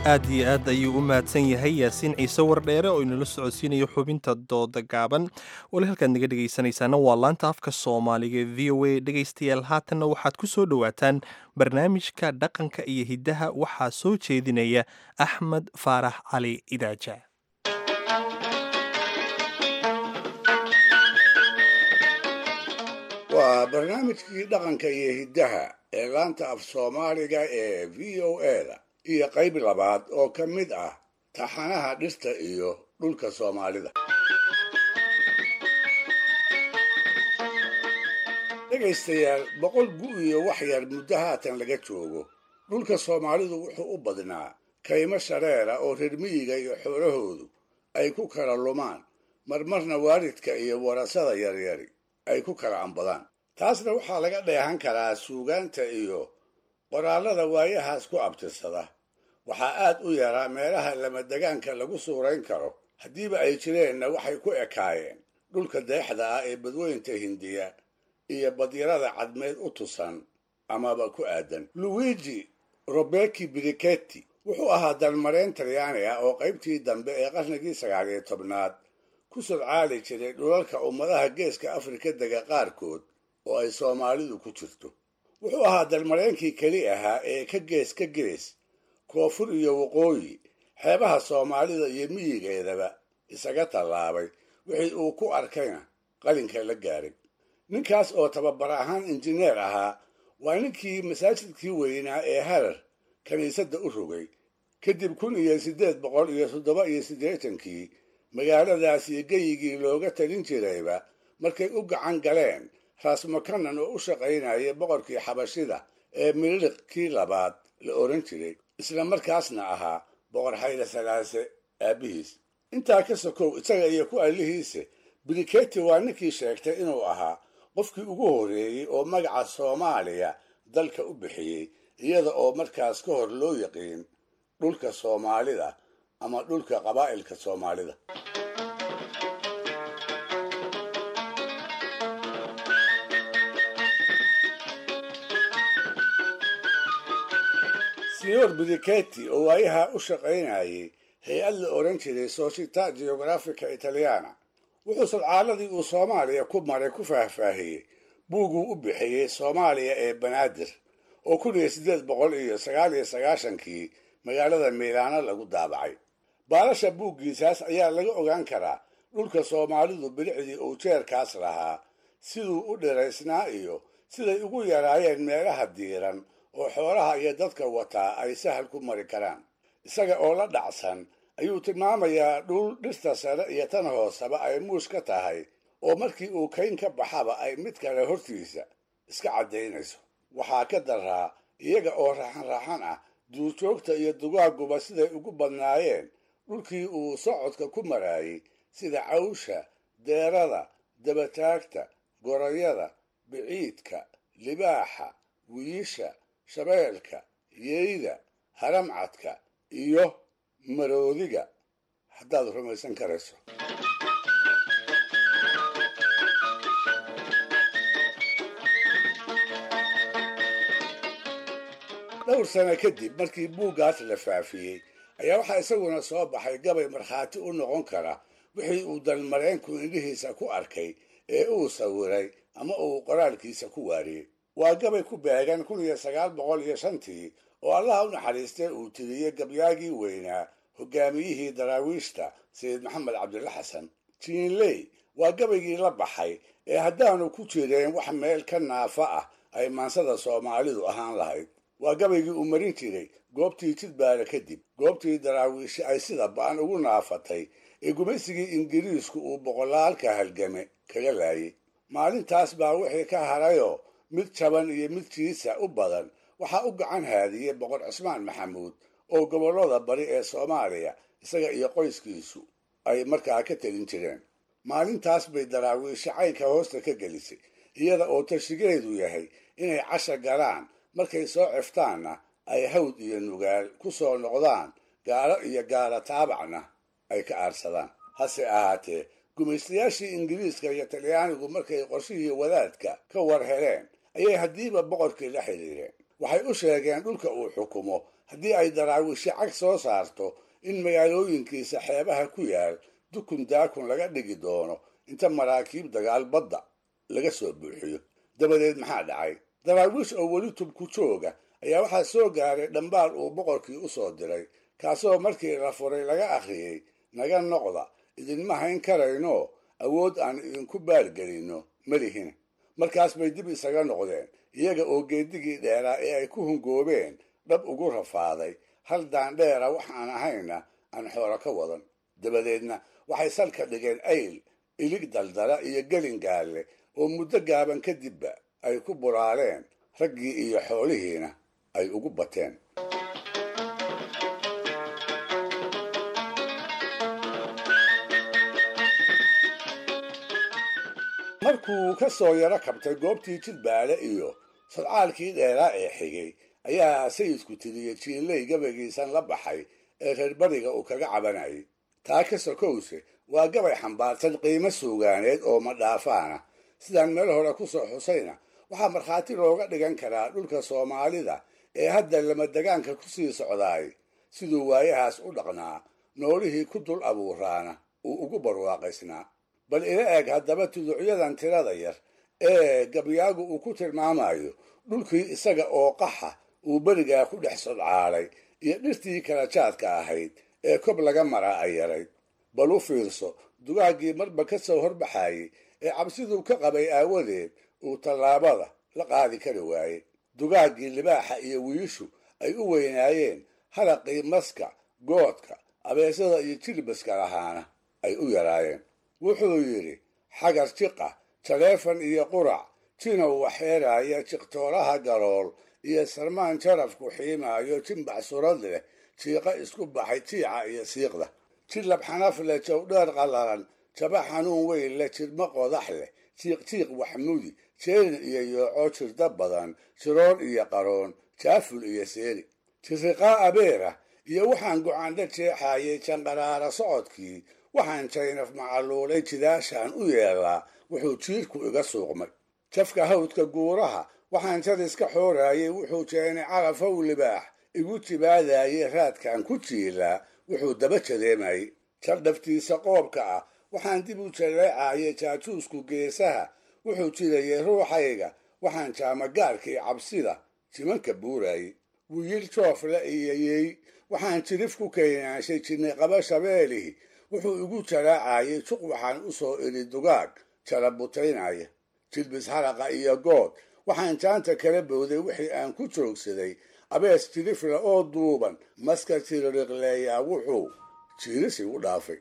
[SPEAKER 1] aad iyo aad ayuu u mahadsan yahay yaasiin ciise wardheere oo inala socodsiinayo xubinta dooda gaaban wali halkaad naga dhegaysanaysaana waa laanta afka soomaaliga e v o a dhegaystayaal haatanna waxaad ku soo dhowaataan barnaamijka dhaqanka iyo hiddaha waxaa soo jeedinaya axmed faarax cali idaaja
[SPEAKER 4] waa barnaamijkii dhaqanka iyo hiddaha ee laanta af soomaaliga ee v o a-da iyo qayb labaad oo ka mid ah taxanaha dhirta iyo dhulka soomaalida dhegaystayaal boqol gu iyo wax yar muddo haatan laga joogo dhulka soomaalidu wuxuu u badnaa kaymo shareera oo reer miyiga iyo xoolahoodu ay ku kala lumaan marmarna waalidka iyo warasada yaryari ay ku kala ambadaan taasna waxaa laga dheehan karaa suugaanta iyo qoraallada waayahaas ku abtirsada waxaa aad u yaraa meelaha lamadegaanka lagu suurayn karo haddiiba ay jireenna waxay ku ekaayeen dhulka deexda ah ee badweynta hindiya iyo badyarada cadmeed u tusan amaba ku aadan luigi robeki briketti wuxuu ahaa dalmareen talyaani ah oo qaybtii dambe ee qarnigii sagaal iyo tobnaad ku sodcaali jiray dhulalka ummadaha geeska afrika dega qaarkood oo ay soomaalidu ku jirto wuxuu ahaa dalmareenkii keli ahaa ee ka gees ka gees koonfur iyo waqooyi xeebaha soomaalida iyo miyigeedaba isaga tallaabay wixii uu ku arkayna qalinka la gaaray ninkaas oo tababar ahaan injineer ahaa waa ninkii masaajidkii weynaa ee harar kiniisadda u rogay kadib kun iyo siddeed boqol iyo toddoba iyo siddeetankii magaaladaas iyo geyigii looga talin jirayba markay u gacan galeen raasmakanan oo u shaqaynaya boqorkii xabashida ee miliq kii labaad la oran jiray isla markaasna ahaa boqor xayla salaase aabbihiis intaa ka sokow isaga iyo ku allihiise briketi waa ninkii sheegtay inuu ahaa qofkii ugu horreeyey oo magaca soomaaliya dalka u bixiyey iyada oo markaas ka hor loo yaqiin dhulka soomaalida ama dhulka qabaa'ilka soomaalida senor briketi oo waayaha u shaqaynayay hay-ad la odhan jiray società geografica italiana wuxuu sadcaaladii uu soomaaliya ku maray ku faahfaahiyey buuguu u bixiyey soomaaliya ee banaadir oo kun iyo siddeed boqol iyo sagaal iyo sagaashankii magaalada miilaano lagu daabacay baalasha buuggiisaas ayaa laga ogaan karaa dhulka soomaalidu bilicdii uu jeerkaas lahaa siduu u dhiraysnaa iyo siday ugu yaraayeen meelaha diiran oo xoolaha iyo dadka wataa ay sahal ku mari karaan isaga oo la dhacsan ayuu tilmaamayaa dhul dhirta sare iyo tan hooseba ay muus ka tahay oo markii uu kayn ka baxaba ay mid kale hortiisa iska caddaynayso waxaa ka daraa iyaga oo raxan-raxan ah duurjoogta iyo dugaaguba siday ugu badnaayeen dhulkii uu socodka ku maraayey sida cawsha deerada dabataagta gorayada biciidka libaaxa wiisha shabeelka yeyda haramcadka iyo maroodiga haddaad rumaysan karayso dhowr sano kadib markii buuggaas la faafiyey ayaa waxaa isaguna soo baxay gabay markhaati u noqon kara wixii uu dalmareenku indhihiisa ku arkay ee uu sawiray ama uu qoraalkiisa ku waariyey waa gabay ku beegan kun iyo sagaal boqol iyo shantii oo allaha u naxariistay uu tiriyey gabyaagii weynaa hogaamiyihii daraawiishta sayid maxamed cabdilla xasan jiinley waa gabaygii la baxay ee haddaanu ku jireen wax meel ka naafa ah ay maansada soomaalidu ahaan lahayd waa gabaygii uu marin jiray goobtii jidbaara kadib goobtii daraawiishi ay sida ba'an ugu naafatay ee gumaysigii ingiriisku uu boqolaalka halgame kaga laayay maalintaas baa wixii ka harayoo mid jaban iyo mid jiisa u badan waxaa u gacan haadiyey boqor cismaan maxamuud oo gobollada bari ee soomaaliya isaga iyo qoyskiisu ay markaa ka telin jireen maalintaas bay daraawiishi caynka hoosta ka gelisay iyada oo tashigeedu yahay inay casha galaan markay soo ciftaanna ay hawd iyo nugaal ku soo noqdaan gaalo iyo gaala taabacna ay ka aarsadaan hase ahaatee gumaystayaashii ingiriiska iyo talyaanigu markay qorshihii wadaadka ka war heleen ayay haddiiba boqorkii la xidhiireen waxay u sheegeen dhulka uu xukumo haddii ay daraawiishi cag soo saarto in magaalooyinkiisa xeebaha ku yaal dukun daakun laga dhigi doono inta maraakiib dagaal badda laga soo buuxiyo dabadeed maxaa dhacay daraawiish oo weli tubku jooga ayaa waxaa soo gaaray dhambaal uu boqorkii u soo diray kaasoo markii la furay laga akhriyey naga noqda idinma hayn karayno awood aan idinku baalgelinno malihin markaas bay dib isaga noqdeen iyaga oo geedigii dheeraa ee ay ku hungoobeen dhab ugu rafaaday hal daandheera waxaan ahayna aan xoolo ka wadan dabadeedna waxay salka dhigeen ayl ilig daldala iyo gelin gaalle oo muddo gaaban kadibba ay ku buraareen raggii iyo xoolihiina ay ugu bateen markuu ka soo yaro kabtay goobtii jidbaale iyo sadcaalkii dheeraa ee xigay ayaa sayidku tiriyey jiinley gabaygiisan la baxay ee reer bariga uu kaga cabanayay taa ka sokowse waa gabay xambaarsan qiimo suugaaneed oo madhaafaana sidaan meel hore ku soo xusayna waxaa markhaati looga dhigan karaa dhulka soomaalida ee hadda lamadegaanka ku sii socdaay siduu waayahaas u dhaqnaa noolihii ku dul abuuraana uu ugu barwaaqaysnaa bal ila eg haddaba tuducyadan tirada yar ee gabyaagu uu ku tilmaamayo dhulkii isaga oo qaxa uu berigaa ku dhex sodcaalay iyo dhirtii kala jaadka ahayd ee kob laga maraa ay yarayd bal u fiirso dugaaggii marba ka soo horbaxayey ee cabsiduu ka qabay aawadeed uu tallaabada la qaadi kari waayey dugaaggii libaaxa iyo wiishu ay u weynaayeen haraqii maska goodka abeesada iyo jilbaska lahaana ay u yaraayeen wuxuu yidhi xagar jiqa taleefan iyo qurac jinow waxeeraaya jiqtooraha galool iyo sarmaan jarafku xiimaayo jimbax surad leh jiiqa isku baxay jiica iyo siiqda jilab xanaf leh jawdheer qallalan jaba xanuun weyn leh jirmo qodax leh jiiq jiiq waxmudi jeelin iyo yooco jirda badan jiroon iyo qaroon jaaful iyo seeri jiriqaa abeera iyo waxaan gocaandha jeexaayay janqaraara socodkii waxaan jaynaf macaluulay jidaashaan u yeelaa wuxuu jiirku iga suuqmay jafka hawdka guuraha waxaan jadiska xooraayay wuxuu jeenay carafow libaax igu jibaadaayay raadkaan ku jiilaa wuxuu daba jadeemayay jaldhaftiisa qoobka ah waxaan dib u jaleecaayay jaajuusku geesaha wuxuu jirayay ruuxayga waxaan jaamagaarkii cabsida jimanka buuraayay wiil joofle iyo yey waxaan jirif ku keenaanshay jirnay qaba shabeelihi wuxuu igu jaraacayay juq waxaan u soo idhi dugaag jala butaynaya jilbis haraqa iyo good waxaan jaanta kala bowday wixii aan ku joogsaday abees jirifle oo duuban maska jiririqleeyaa wuxuu jiiris igu dhaafay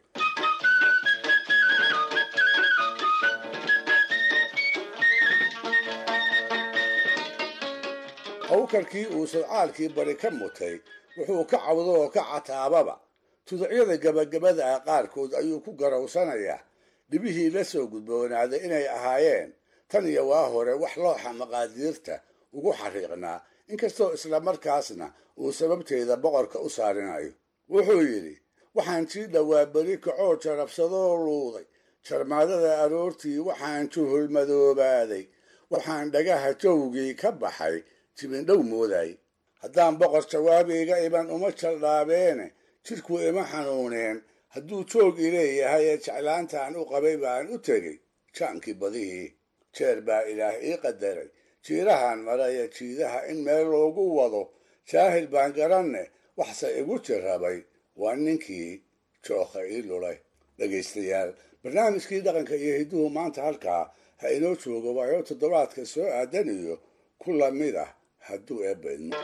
[SPEAKER 4] hawkarkii uu sadcaalkii bari ka mutay wuxuu ka cawdo oo ka cataababa tuducyada gabagabada ah qaarkood ayuu ku garowsanayaa dhibihii la soo gudboonaaday inay ahaayeen tan iyo waa hore wax looxa maqaadiirta ugu xariiqnaa inkastoo islamarkaasna uu sababteeda boqorka u saarinayo wuxuu yidhi waxaan sii dhowaa beri kacoo jarabsadoo luuday jarmaadada aroortii waxaan juhul madoobaaday waxaan dhagaha jawgii ka baxay jibindhow mooday haddaan boqor jawaabayga iban uma jaldhaabeene jidhku ima xanuuneen hadduu joog i leeyahay ee jeclaantaan u qabay baan u tegey jaankii badihii jeer baa ilaah ii qadaray jiirahan maraya jiidaha in meel loogu wado jaahil baan garanne waxse igu jirrabay waa ninkii jookha ii lulay dhegaystayaal barnaamijkii dhaqanka iyo hidduhu maanta halkaa ha inoo joogo waayo toddobaadka soo aadan iyo ku lamid ah hadduu eebbaydmo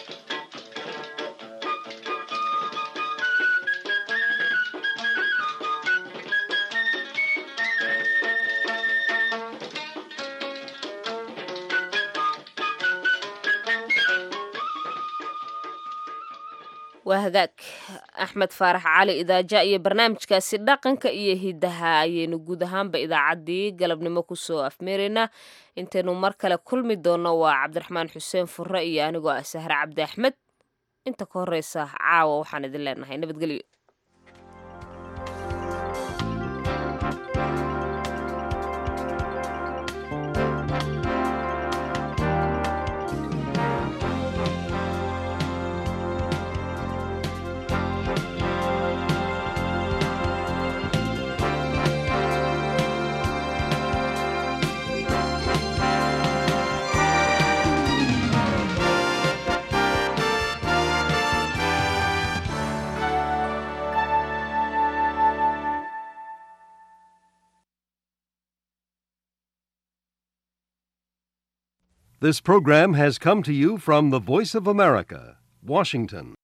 [SPEAKER 2] waa hagaag axmed faarax cali idaaja iyo barnaamijkaasi dhaqanka iyo hidaha ayaynu guud ahaanba idaacaddii galabnimo kusoo afmeeraynaa intaynu mar kale kulmi doonno waa cabdiraxmaan xuseen furre iyo anigoo ah sahre cabdi axmed inta ka horeysa caawa waxaan idin leenahay nabadgelyo
[SPEAKER 20] This program has come to you from the Voice of America, Washington.